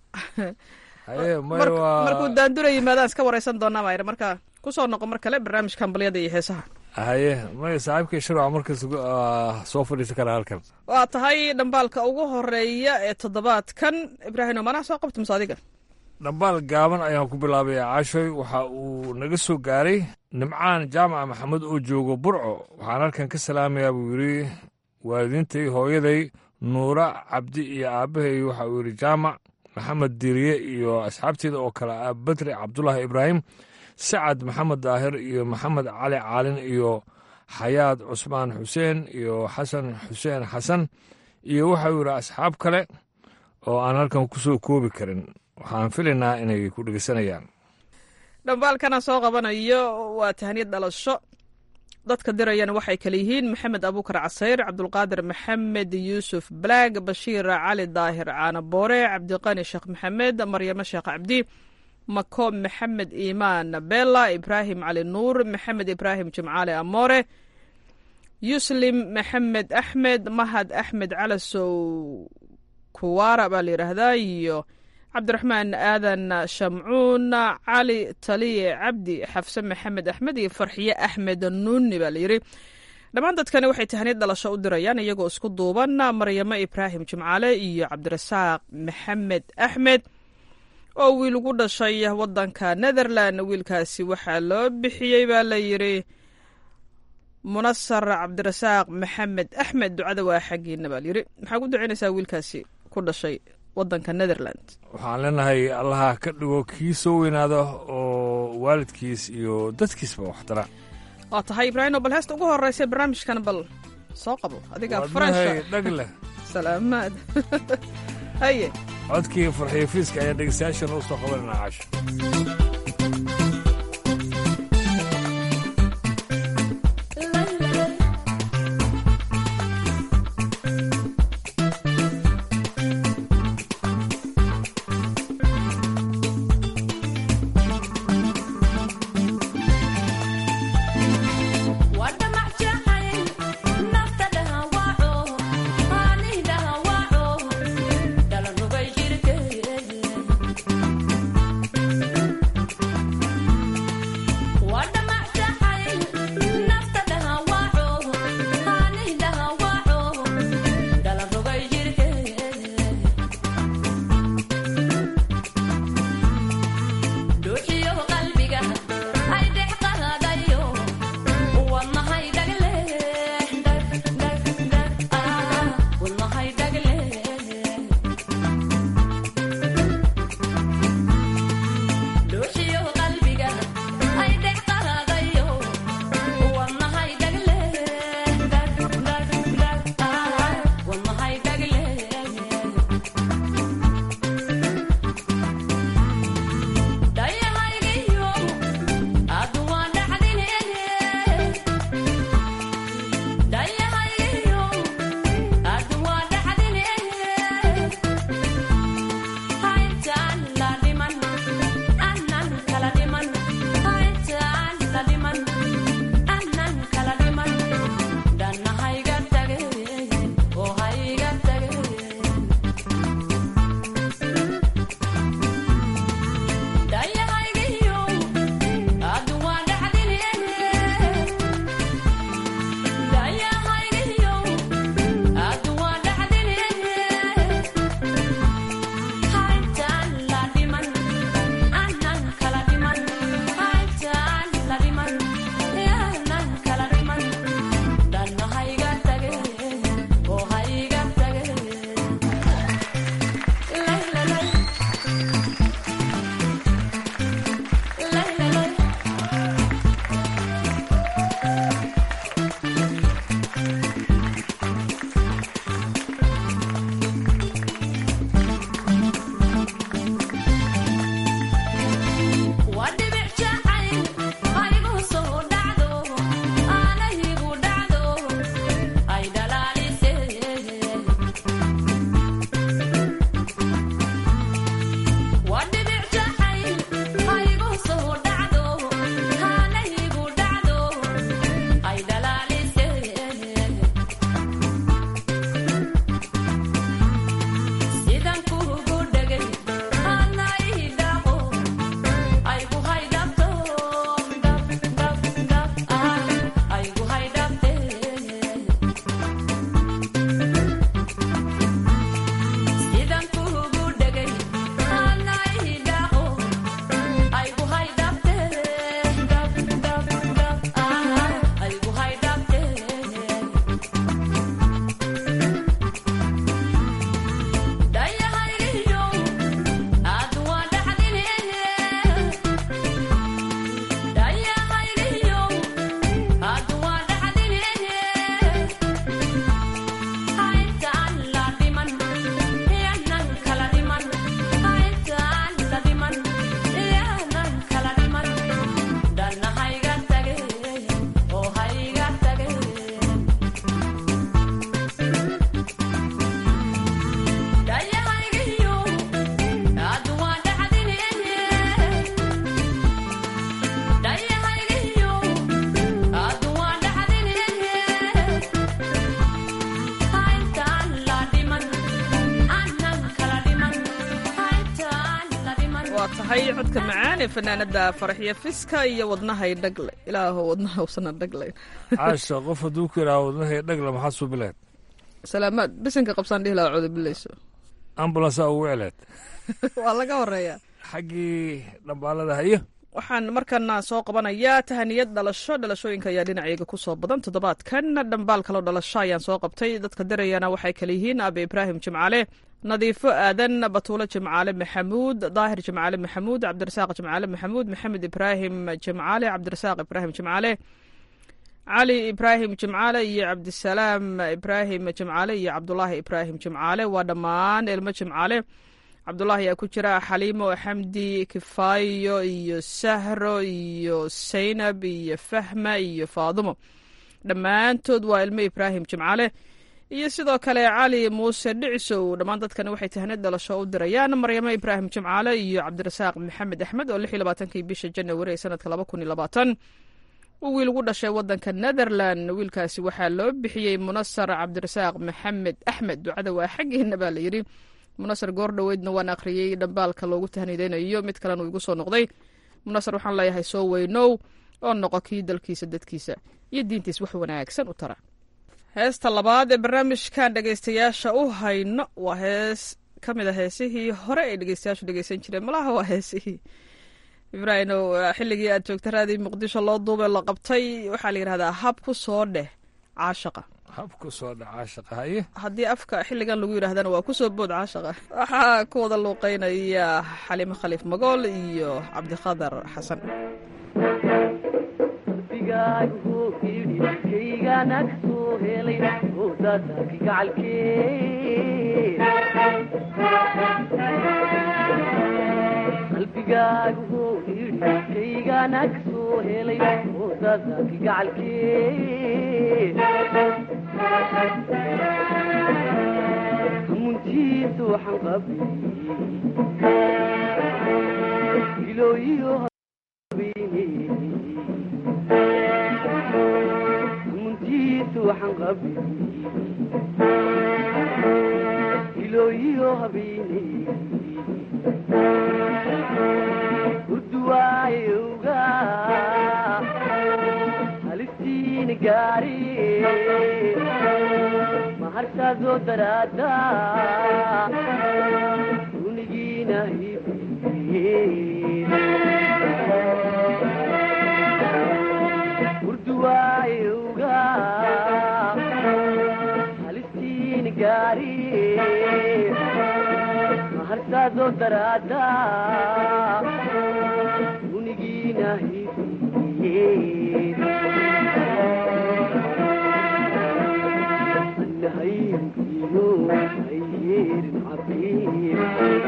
markuu daandura yimaadaan iska wareysan doonaa baa yidhi marka kusoo noqo mar kale barnaamijka hambalyada iyo heesaha haye may saaxiibkii shirwac markas soo fadhiisan karaa halkan waa tahay dhambaalka ugu horeeya ee toddobaadkan ibraahimo manaa soo qabta mase adiga dhambaal gaaban ayaan ku bilaabaya caashoy waxa uu naga soo gaaray nimcaan jaamaca maxamed oo joogo burco waxaan halkan ka salaamayaa buu yidhi waalidiintay hooyaday nuura cabdi iyo aabbahay waxa uu yidhi jaamac maxamed diiriye iyo asxaabteeda oo kale ah badri cabdulaahi ibraahim sacad maxamed daahir iyo maxamed cali caalin iyo xayaad cusmaan xuseen iyo xasan xuseen xasan iyo waxau yidhi asxaab kale oo aan halkan ku soo koobi karin waxaan filaynaa inay ku dhegeysanayaan dhambaalkana soo qabanayo waa tahniyad dhalasho dadka dirayana waxay kale yihiin maxamed abuukar casayr cabdulqaadir maxamed yuusuf balaag bashiir cali daahir caana boore cabdiqani sheekh maxamed maryamo sheekh cabdi mako maxamed iimaan bella ibraahim cali nuur maxamed ibraahim jimcaale amoore yuslim maxamed axmed mahad axmed calasow kuwaara baa la yidhaahdaa iyo cabdiraxmaan aadan shamcuun cali taliye cabdi xafse maxamed axmed iyo farxiye axmed nuuni baa layidhi dhammaan dadkani waxay tahaniyad dhalasho u dirayaan iyagoo isku duuban maryamo ibraahim jimcaale iyo cabdirasaaq maxamed axmed oo wiil ugu dhashay wadanka netherland wiilkaasi waxaa loo bixiyey baa layidhi munasar cabdirasaaq maxamed axmed ducada waa xaggiina baa layidhi maxaa ku ducaynaysaa wiilkaasi ku dhashay wadanka netherland waxaan leenahay allaha ka dhigo kii soo weynaada oo waalidkiis iyo dadkiisba waxtara waa tahay ibraahim oo bal heesta ugu horeysa barnaamijkan bal soo qabo adigaa faransha dhag leh salaamaad haye codkii farxiyo fiiska ayaa dhegeystayaashan u soo qabanayna caasho Thank you. waa tahay codka macaan ee fanaanada faraxyo fiska iyo wadnahay dhagle ilaaho wadnaha usana dhaglayn caasha qof hadduu ku yidhaha wadnahay dhagle maxaa suubileed salaamaad bisinka qabsaan dhihi lahaa codobilayso ambulansa ugu celeed waa laga horeeyaa xaggii dhambaalada hayo waxaan markana soo qabanayaa tahaniyad dhalasho dhalashooyinka ayaa dhinacayga ku soo badan toddobaadkan dhambaal kaloo dhalasho ayaan soo qabtay dadka dirayana waxay kale yihiin aabe ibraahim jimcaale nadiifo aadan batuulo jimcaale maxamuud daahir jimcaale maxamuud cabdirasaaq jimcaale maxamuud maxamed ibraahim jimcaale cabdirasaaq ibraahim jimcaale cali ibraahim jimcaale iyo cabdisalaam ibraahim jimcaale iyo cabdulaahi ibraahim jimcaale waa dhammaan ilmo jimcaale cabdulaahi ayaa ku jira xaliimo xamdi kifaayo iyo sahro iyo saynab iyo fahma iyo faadumo dhammaantood waa ilmo ibraahim jimcaale iyo sidoo kale cali muuse dhicisow dhammaan dadkani waxay tahnid dhalasho u dirayaan maryamo ibraahim jimcaale iyo cabdirasaaq maxamed axmed oo lix iyo labaatankii bisha janawari ee sanadka laba kun iyo labaatan uu wiil ugu dhashay wadanka netherland wiilkaasi waxaa loo bixiyey munasar cabdirasaaq maxamed axmed ducada waa xaggeena baa la yidhi munasar goor dhoweydna waan akhriyey dhambaalka loogu tahnideynayo mid kalena uu igu soo noqday munasar waxaan leeyahay soo weynow oo noqo kii dalkiisa dadkiisa iyo diintiis wax wanaagsan u tara heesta labaad ee barnaamijkan dhegaystayaasha u hayno waa hees ka mid a heesihii hore ay dhegeystayaashu dhegeysan jireen malaha waa heesihii ibraahimow xilligii aad joogta raadii muqdisho loo duubay la qabtay waxaa la yidhahdaa hab ku soo dheh caashaqa hab ku soo dheh caashaqa haye haddii afka xilligan lagu yidhahdana waa ku soo bood caashaqa waxaa ku wada luuqeynaya xaliimo khaliif magool iyo cabdiqadar xasan qalbigaagu yidhi kaygana ka soo helay oodadaki gacalkee hamuntiisa waxaan qabay ilooyiyo habeene hamuntiisa waxaan qabay ilooyiyo habeene urduwaayowga halistiina gaari maharsaadoo daraada unigiina urduwaayowga halistiina gaari maharsaadoo daraada unigiina anahaynkino ayyeerin cabiir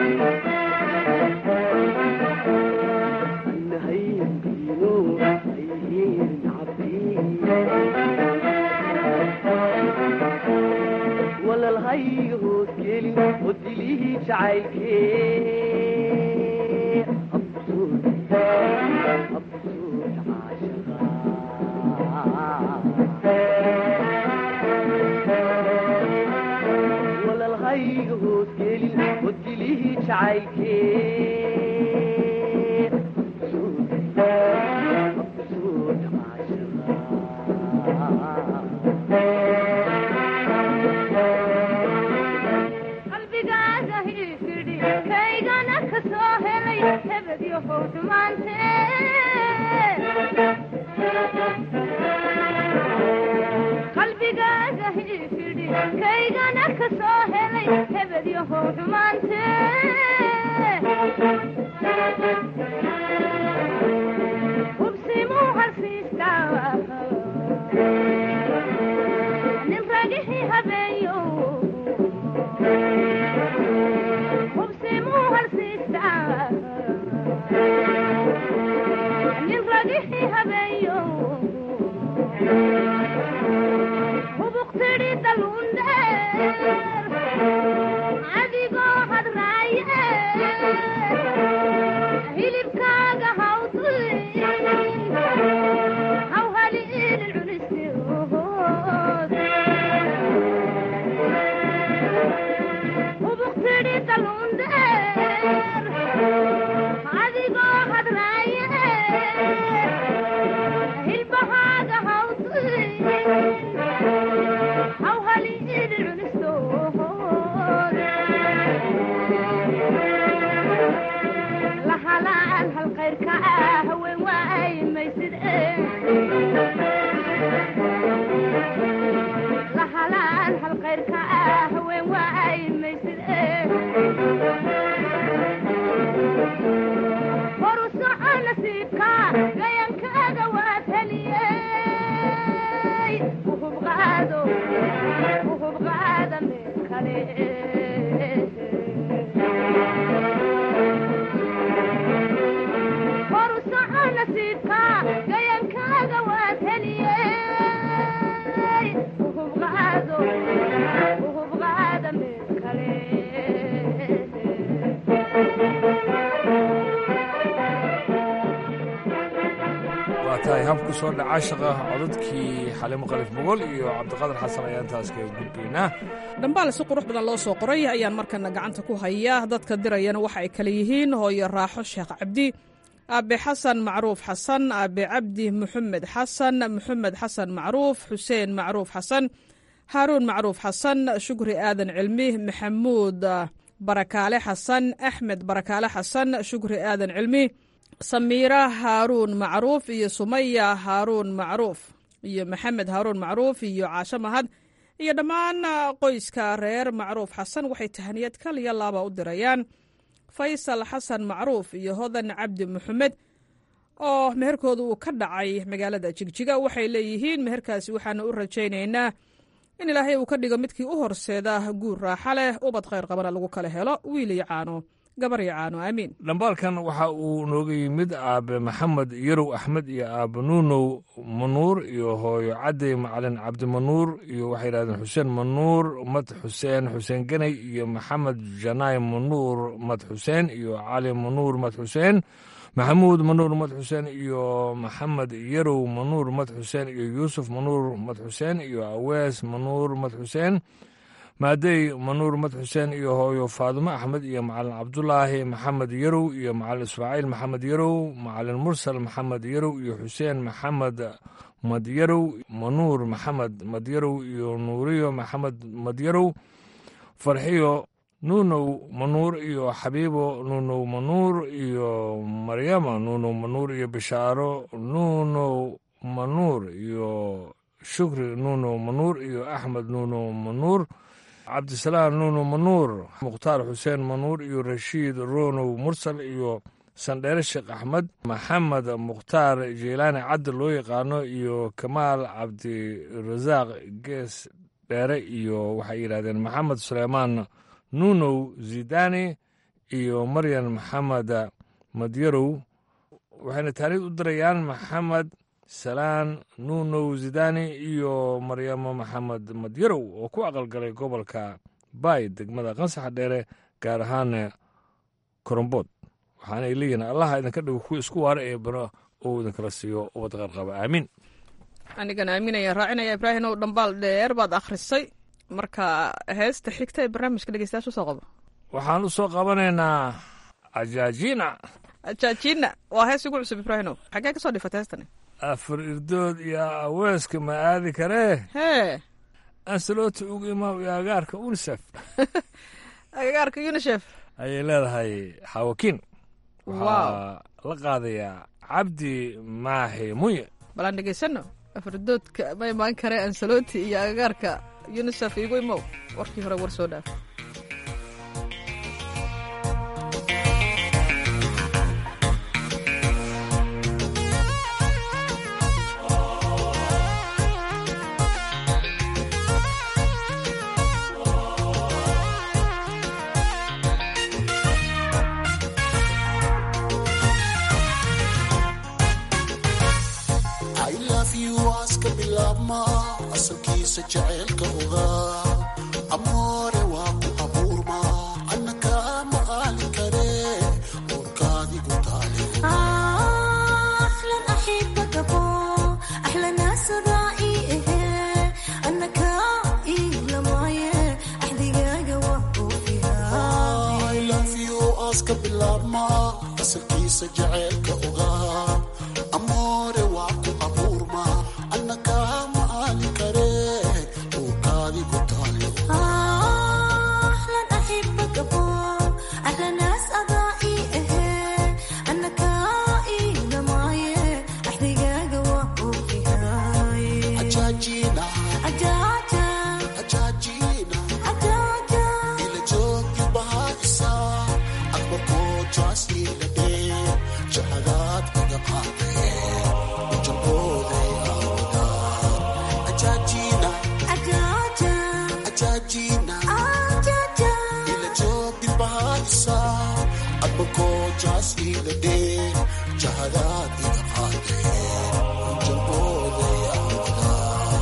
anahaynkino ayyeerin cabiir walalhayga hoos gelin oo dilihii jacaylkee absuud absuud caashaqa walalhayga hoos gelin oo dilihii jacaylkee absuud absuud qalbigaaga hiifidhi kaygana ka soo helay hebedyo howdhumaante qalbigaaga hiifidhi kaygana ka soo helay hebedyo howdhumaante hubsimuu harsiistaa nin ragixii habeeyo hubsimuu harsiistaa nin ragixii habeeyo hubuqtidhi daluundheer adigoo hadraaye lahalaan hal khayrka ah haween waay maysid lahalaan hal khayrka ah haween waay maysid horu soco nasiibka gayankaaga waad heliyey uhub qaado uhub qaada meel kale horu soco nasiibka gayankaaga waad heliyey uhub qaado uhub qaada meel kale waa tahay habku soo dhaca shaqa codadkii xalimo qalif mogol iyo cabdiqaadir xasan ayaan taas kaga gudbaynaa dhambaal si qurux badan loo soo qoray ayaan markana gacanta ku haya dadka dirayana waxa ay kale yihiin hooyo raaxo sheekh cabdi aabe xasan macruuf xasan aabe cabdi muxamed xasan muxamed xasan macruuf xuseen macruuf xasan haaruun macruuf xasan shukri aadan cilmi maxamuud barakaale xasan axmed barakaale xasan shukri aadan cilmi samiira haaruun macruuf iyo sumaya haaruun macruuf iyo maxamed haaruun macruuf iyo caasho mahad iyo dhammaan qoyska reer macruuf xasan waxay tahaniyad kaliya laaba u dirayaan faysal xasan macruuf iyo hodan cabdi maxamed oo meherkooda uu ka dhacay magaalada jigjiga waxay leeyihiin meherkaasi waxaanu u rajaynaynaa in ilaahay uu ka dhigo midkii u horseeda guur raaxa leh ubad khayr qabana lagu kala helo wiil iyo caano gabar iyo caano aamiin dhambaalkan waxa uu nooga yimid aabe maxamed yarow axmed iyo aabe nuunow manuur iyo hooyo cadey macalin cabdimanuur iyo waxay yidhahdeen xuseen manuur mad xuseen xuseen ganay iyo maxamed janaay manuur mad xuseen iyo cali manuur mad xuseen maxamuud manuur mad xuseen iyo maxamed yarow manuur mad xuseen iyo yuusuf manuur mad xuseen iyo awees manuur mad xuseen maadey manuur mad xuseen iyo hooyo faadumo axmed iyo macalin cabdulaahi maxamed yarow iyo macalin ismaaciil maxamed yarow macalin mursal maxamed yarow iyo xuseen maxamed madyarow manuur maxamed madyarow iyo nuuriyo maxamed madyarow farxiyo nuunow manuur iyo xabiibo nuunow manuur iyo maryama nuunow manuur iyo bishaaro nuunow manuur iyo shukri nuunow manuur iyo axmed nuunow manuur cabdisalaam nuuno manuur mukhtaar xuseen manuur iyo rashiid ronow mursal iyo sandheere sheekh axmed maxamed mukhtaar jeylaani caddi loo yaqaano iyo kamaal cabdirasaaq gees dheere iyo waxay yidhahdeen maxamed suleymaan nuunow zidani iyo maryan maxamed madyarow waxayna taariikh u dirayaan maxamed salaan nuunow zidani iyo maryamo maxamed madyarow oo ku aqalgalay gobolka baay degmada qansaxa dheere gaar ahaan korombood waxaana ay leeyihiin allaha idinka dhigo kuwa isku waara ee bano oo idinkala siiyo ubad qarqaba aamiin anigana aaminaya raacinaya ibraahim ow dhambaal dheer baad akhrisay marka heesta xigta ee barnaamijka dhegeystayaasha usoo qabo waxaan u soo qabanaynaa ajaajina ajaajina waa hees ugu cusub ibraahimow xaggee ka soo dhifatay heestani afar irdood iyo aweeska ma aadi karee hee ansalota ugu imaam iyo agaarka unisef agagaarka unisef ayay leedahay xawakiin waxaa la qaadayaa cabdi maaxi munye bal aan dhegeysano afardoodka ma imaan karee ansaloti iyo agagaarka unisef igu imow warkii hore war soo dhaaf aska bilaabma asalkiisa jaceylka ogaa amoore waa ku abuurma annaka ma qaali kare uurkaadigu taale aska bilaabma asalkiisa jaceylka ogaa amoore waa ku abuurma annaka ma qaali kare uurkaadigu taale jaasliilade jahadaad iga qaadee ujalbooday awada ajaajina ajaajina ila joog dilbahaadisa adbakoo jaasliilade jahadaad iga qaadee ujalbooday awada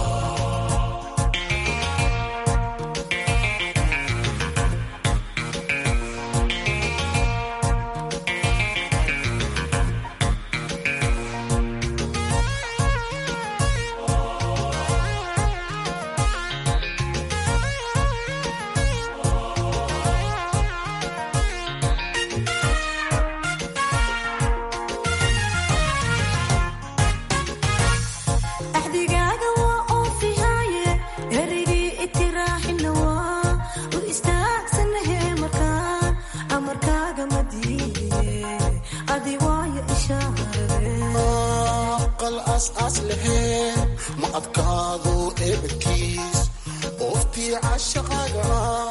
axdigaaga waa oofihaaye erigii itiraaxina waa u istaagsanahe markaan amarkaaga ma diidiye adi waayo ishaarade qal aas-aas laheen ma adkaado eebadkiis ooftii cashaqaaga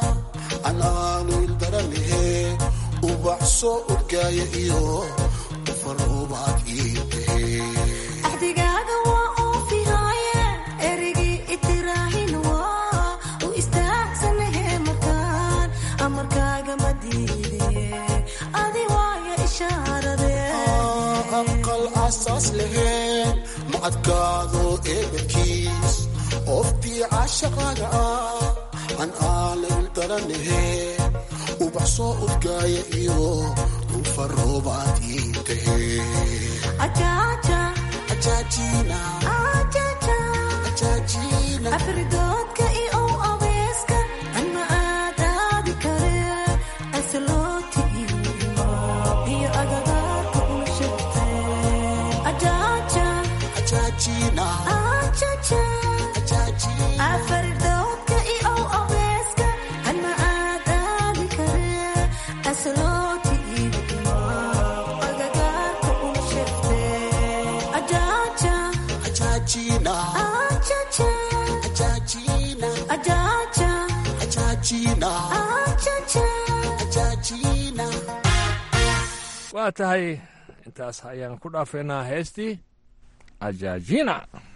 anaanu ildaranahe ubax soo urgaaya iyo ufarubaad ii tahe axdigaaga waa oofihaaye erigii itiraaxina waa u istaagsanahe markaan amarkaaga ma diidiye adi waayo ishaarade aqal asaas laheen ma adkaado eebadkiis ooftii cashaqaaga ah an aana ildaranahe ubax soo urgaaya iyo ufarubaad ii tahe ajaaja ajaajina ajaja ajaajina afridoodka iyo abeeska anma aadaadi kare asaloti iyo agagaarka una shegte ajaaja ajaajina ajaja ajaajina afridoodka iyo abeeska anma aadaadi kare asaloti iyo agagaarka una shegte ajaaja ajaajina ajaja ajaajina ajaja ajaajina ajaja ajaajina waa tahay intaas ayaan ku dhaafeynaa heestii ajaajina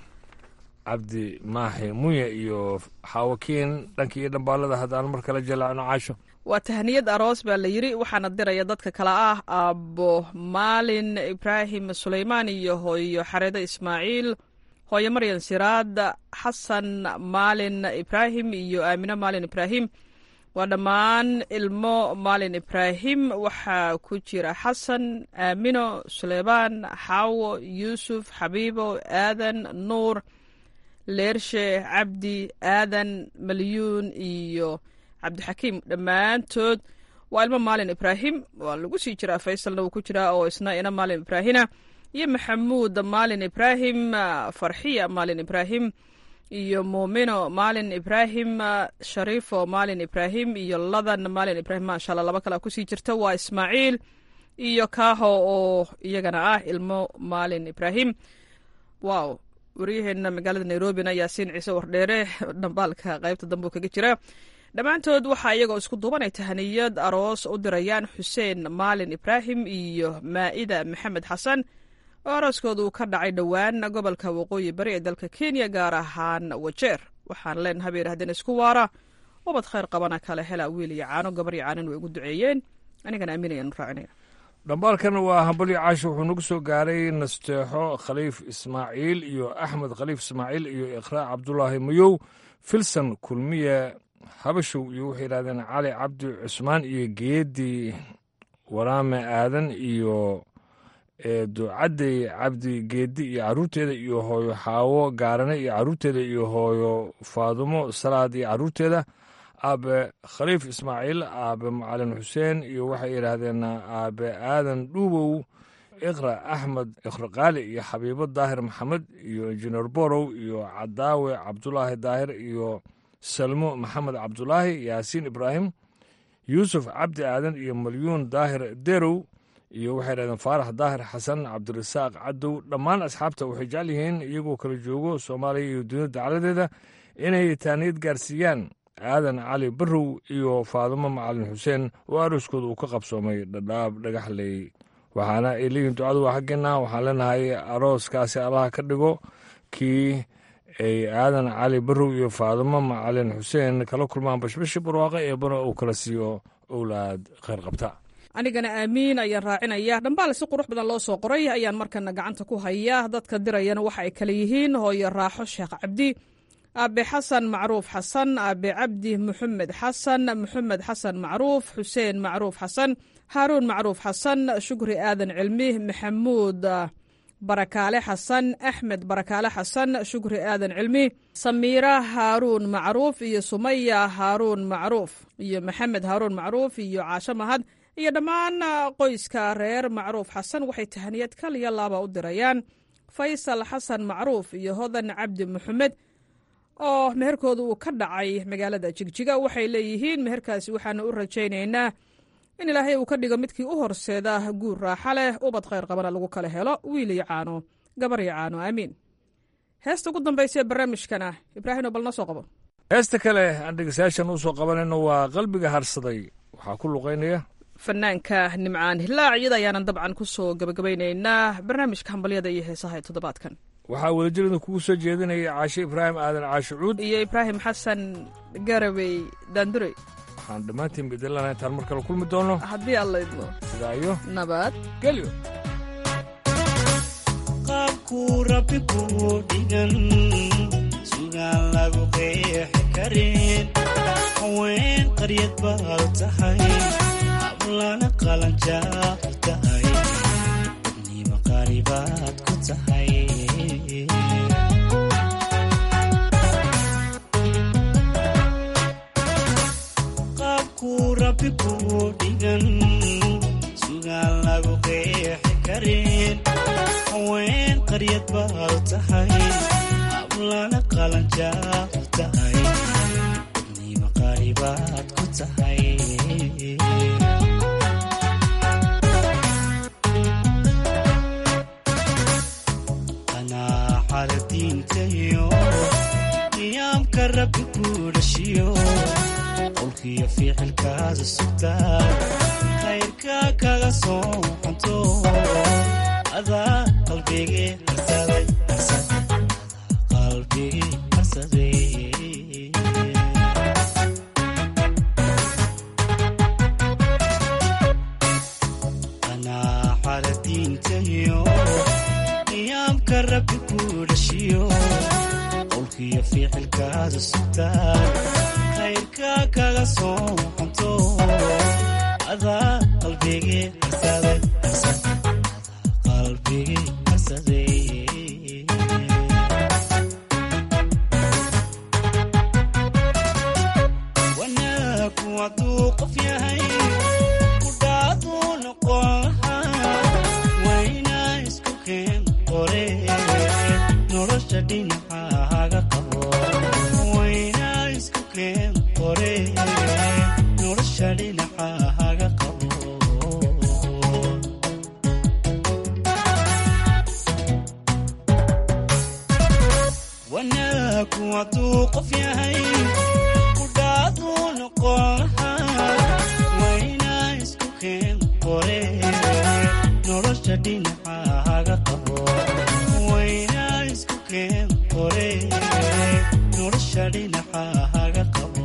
cabdi maaxi munye iyo xaawakiin dhankii iyo dhambaalada haddaan mar kale jalaacno caasho waa tahniyad aroos baa la yidri waxaana diraya dadka kale ah aabbo maalin ibraahim suleymaan iyo hooyo xareedo ismaaciil hooyo maryan siraad xasan maalin ibraahim iyo aamino maalin ibraahim waa dhammaan ilmo maalin ibraahim waxaa ku jira xasan aamino suleymaan xaawo yuusuf xabiibo aadan nuur leershe cabdi aadan malyuun iyo cabdixakiim dhammaantood waa ilmo maalin ibraahim waa lagu sii jiraa faysalna wuu ku jiraa oo isna ina maalin ibraahina iyo maxamuud maalin ibraahim farxiya maalin ibraahim iyo muumino maalin ibraahim shariifo maalin ibraahim iyo ladan maalin ibraahim maasha alla laba kale kusii jirta waa ismaaciil iyo kaaho oo iyagana ah ilmo maalin ibraahim wow waryaheena magaalada nairobina yaasiin ciise wardheere dhambaalka qaybta dambe kaga jira dhammaantood waxaa iyagoo isku duubanay tahaniyad aroos u dirayaan xuseen maalin ibraahim iyo maa'ida maxamed xasan oo arooskooda uu ka dhacay dhowaan gobolka waqooyi bari ee dalka kenya gaar ahaan wajeer waxaan leenahay bay yidhahdeen isku waara ubad khayr qabana kale hela wiil iyo caano gabar iyo caanin way ugu duceeyeen anigana aaminayaan raacinaya dhambaalkan waa hambalyo caasho wuxuu nagu soo gaaray nasteexo khaliif ismaaciil iyo axmed khaliif ismaaciil iyo iqraa cabdulaahi mayow filson kulmiye habashow iyo waxay yidhahdeen cali cabdi cusmaan iyo geedi waraame aadan iyo ducadey cabdi geedi iyo caruurteeda iyo hooyo xaawo gaarane iyo caruurteeda iyo hooyo faadumo salaad iyo caruurteeda aabe khaliif ismaaciil aabe macalin xuseen iyo waxay yidhaahdeen aabe aadan dhuubow iqra axmed ikraqaali iyo xabiibo daahir maxamed iyo injineer borow iyo cadaawe cabdulaahi daahir iyo salmo maxamed cabdulaahi yaasiin ibraahim yuusuf cabdi aadan iyo malyuun daahir derow iyo waxay dhahdeen faarax daahir xasan cabdirasaaq cadow dhammaan asxaabta waxay jecel yihiin iyagoo kala joogo soomaaliya iyo dunida dacaladeeda inay taaniyad gaarsiiyaan aadan cali barrow iyo faadimo macalin xuseen oo arooskooda uu ka qabsoomay dhadhaab dhagaxley waxaana ay leeyihin ducadu waa xaggeena waxaan leenahay arooskaasi allaha ka dhigo kii ay aadan cali barrow iyo faadimo macalin xuseen kala kulmaan bashbashi barwaaqo ee bana uu kala siiyo owlaad kheyr qabta anigana aamiin ayaan raacinaya dhambaal si qurux badan loo soo qoray ayaan markana gacanta ku hayaa dadka dirayana waxa ay kale yihiin hooyo raaxo sheekh cabdi aabe xasan macruuf xasan aabe cabdi muxamed xasan muxamed xasan macruuf xuseen macruuf xasan haaruun macruuf xasan shukri aadan cilmi maxamuud barakaale xasan axmed barakaale xasan shukri aadan cilmi samiira haaruun macruuf iyo sumaya haaruun macruuf iyo maxamed haaruun macruuf iyo caasho mahad iyo dhammaan qoyska reer macruuf xasan waxay tahaniyad kaliya laaba u dirayaan faysal xasan macruuf iyo hodan cabdi muxamed oo meherkooda uu ka dhacay magaalada jigjiga waxay leeyihiin meherkaasi waxaana u rajaynaynaa in ilaahay uu ka dhigo midkii u horseeda guur raaxa leh ubad khayr qabana lagu kala helo wiil iyo caano gabar iyo caano aamiin heesta ugu dambaysa ee barnaamijkana ibraahim oo bal noo soo qabo heesta kale aan dhegeystayaashan u soo qabanayno waa qalbiga harsaday waxaa ku luqaynaya fanaanka nimcaan hilaac iyada ayaanan dabcan ku soo gabagabaynaynaa barnaamijka hambalyada iyo heesaha ee toddobaadkan waxaa wadajirada kugu soo jeedinaya caashe ibraahim aadan caashe cuud iyo ibraahim xasan garawey daandurey waxaan dhammaantiin bedelana intaan mar kale kulmi doono haddii alla idmo sidaa iyo nabad gelyo qaabkuu rabbi kuu dhigan sugaan lagu qeexi karin haween qaryad baad tahay hablana qalanjaad ku tahay dadnima qaaribaad ku tahay qaabkuu rabbi kuu dhigan sugaan lagu qeexi karin haween qaryad baad tahay hablana qalanjaad ku tahay dadnima qaaribaad ku tahay qanaacada diintayo qiyaamka rabbi kuu dhashiyo qolkiyo ficilkaada sugtaa khayrka kaga soo xanto adaa qalbigii harsaday qalbigii harsaday qanaacada diintayo qiyaamka rabbi kuu dhashiyo qolkiyo ficilkaada sugtaa khayrka kaga soo xanto adaa qalbigii harsaday qalbigii harsaday wanaagu hadduu qof yahay kudhaaduu noqon lahaa waynaa isku keen qore nolosha dhinacaaga qabo waynaa isku keen qore nolosha dhinacaaga qabo wanaagu hadduu qof yahay kudhaaduu noqon lahaa waynaa isku keen qore nolosha dhinacaaga qabo waynaa isku keen qore nolosha dhinacaaga qabo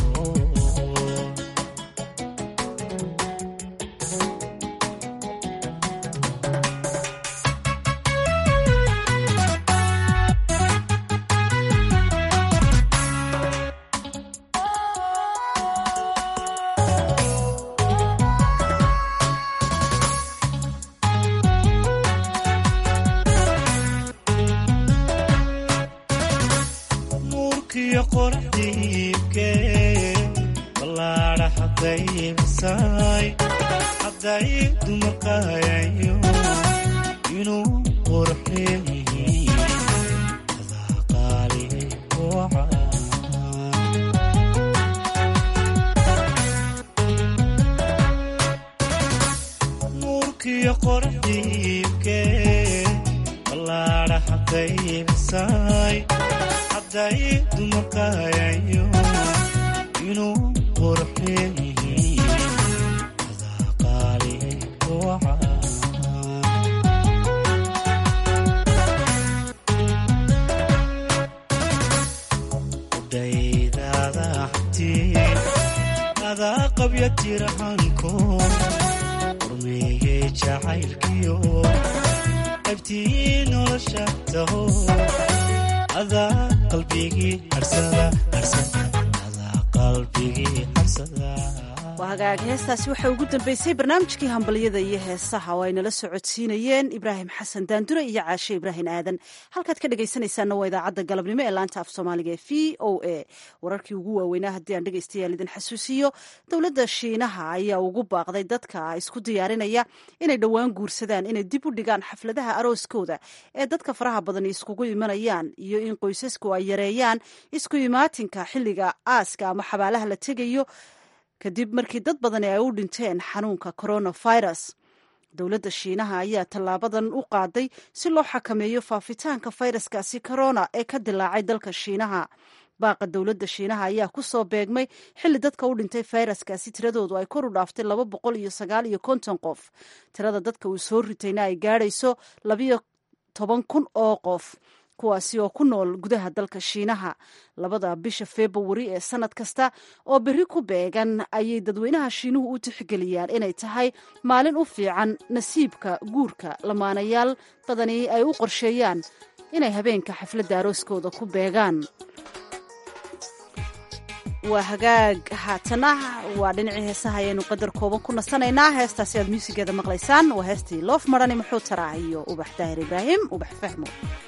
nuurkiyo qoraxdiibke ballaadha hadday bisay hadday dumarqayayo inuu qurxeeyihiin adaa qaali waca nuurkiyo qoraxdiibke ballaadha hadday bisay hadday dumarqayayo inuu qurxin adaa qaali waca udhaydaada hanti adaa qabya tirahanko hormeeyey jacaylkiyo qaybtii nolosha taho adaa qalbigii harsada harsada adaa qalbigii harsada waa hagaag heestaasi waxaa ugu dambeysay barnaamijkii hambalyada iyo heesaha oo ay nala socodsiinayeen ibraahim xasan daandure iyo caashe ibraahim aadan halkaad ka dhegaysanaysaanna waa idaacadda galabnimo ee laanta af soomaaliga ee v o a wararkii ugu waaweynaa haddii aan dhegaystayaal idin xasuusiyo dowladda shiinaha ayaa ugu baaqday dadka isku diyaarinaya inay dhowaan guursadaan inay dib u dhigaan xafladaha arooskooda ee dadka faraha badan iskugu imanayaan iyo in qoysasku ay yareeyaan isku imaatinka xilliga aaska ama xabaalaha la tegayo kadib markii dad badani ay u dhinteen xanuunka coronavirus dowladda shiinaha ayaa tallaabadan u qaaday si loo xakameeyo faafitaanka fayraskaasi corona ee ka dilaacay dalka shiinaha baaqa dowladda shiinaha ayaa ku soo beegmay xilli dadka u dhintay fayraskaasi tiradoodu ay kor u dhaaftay laba boqol iyo sagaal iyo konton qof tirada dadka uu soo ritayna ay gaadhayso labiyo toban kun oo qof kuwaasi oo ku nool gudaha dalka shiinaha labada bisha februari ee sanad kasta oo berri ku beegan ayay dadweynaha shiinuhu u tixgeliyaan inay tahay maalin u fiican nasiibka guurka lamaanayaal badani ay u qorsheeyaan inay habeenka xafladda arooskooda ku beegaan waa hagaag haatana waa dhinacii heesaha ayaynu qadar kooban ku nasanaynaa heestaasi aad muusigeeda maqlaysaan waa heestii loof marani muxuu taraa iyo ubax daahir ibraahim ubax fahmo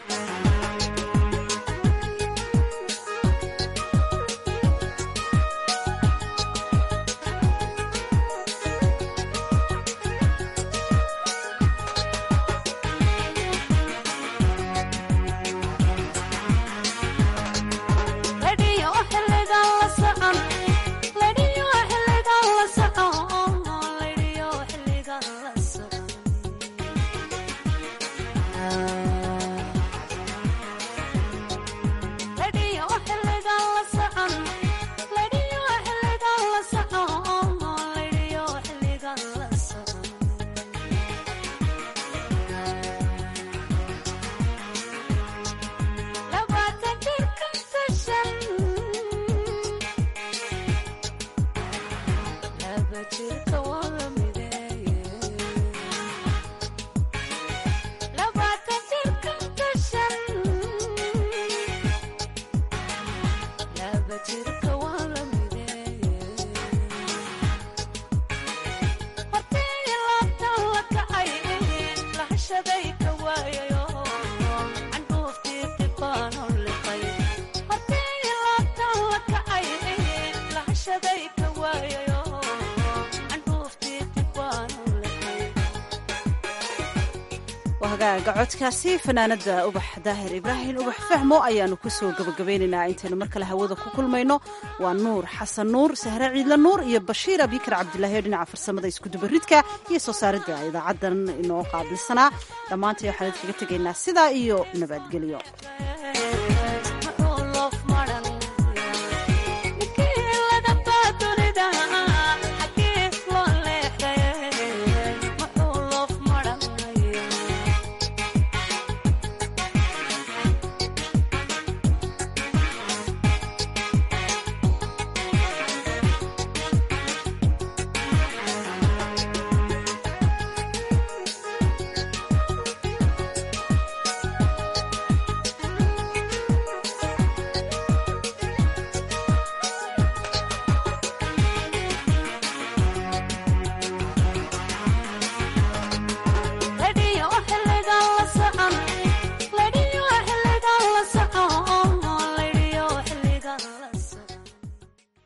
hagaaga codkaasi fanaanada ubax daahir ibraahim ubax fahmo ayaanu kusoo gabagabaynaynaa intaynu mar kale hawada ku kulmayno waa nuur xasan nuur sahre ciidla nuur iyo bashiir abikar cabdilaahi oo dhinaca farsamada iskudubaridka iyo soo saaridda idaacadan inoo qaabilsanaa dhammaantay waxaan idinkaga tegaynaa sidaa iyo nabadgelyo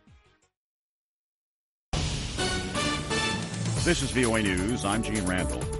This is VOA News. I'm Gene Randall.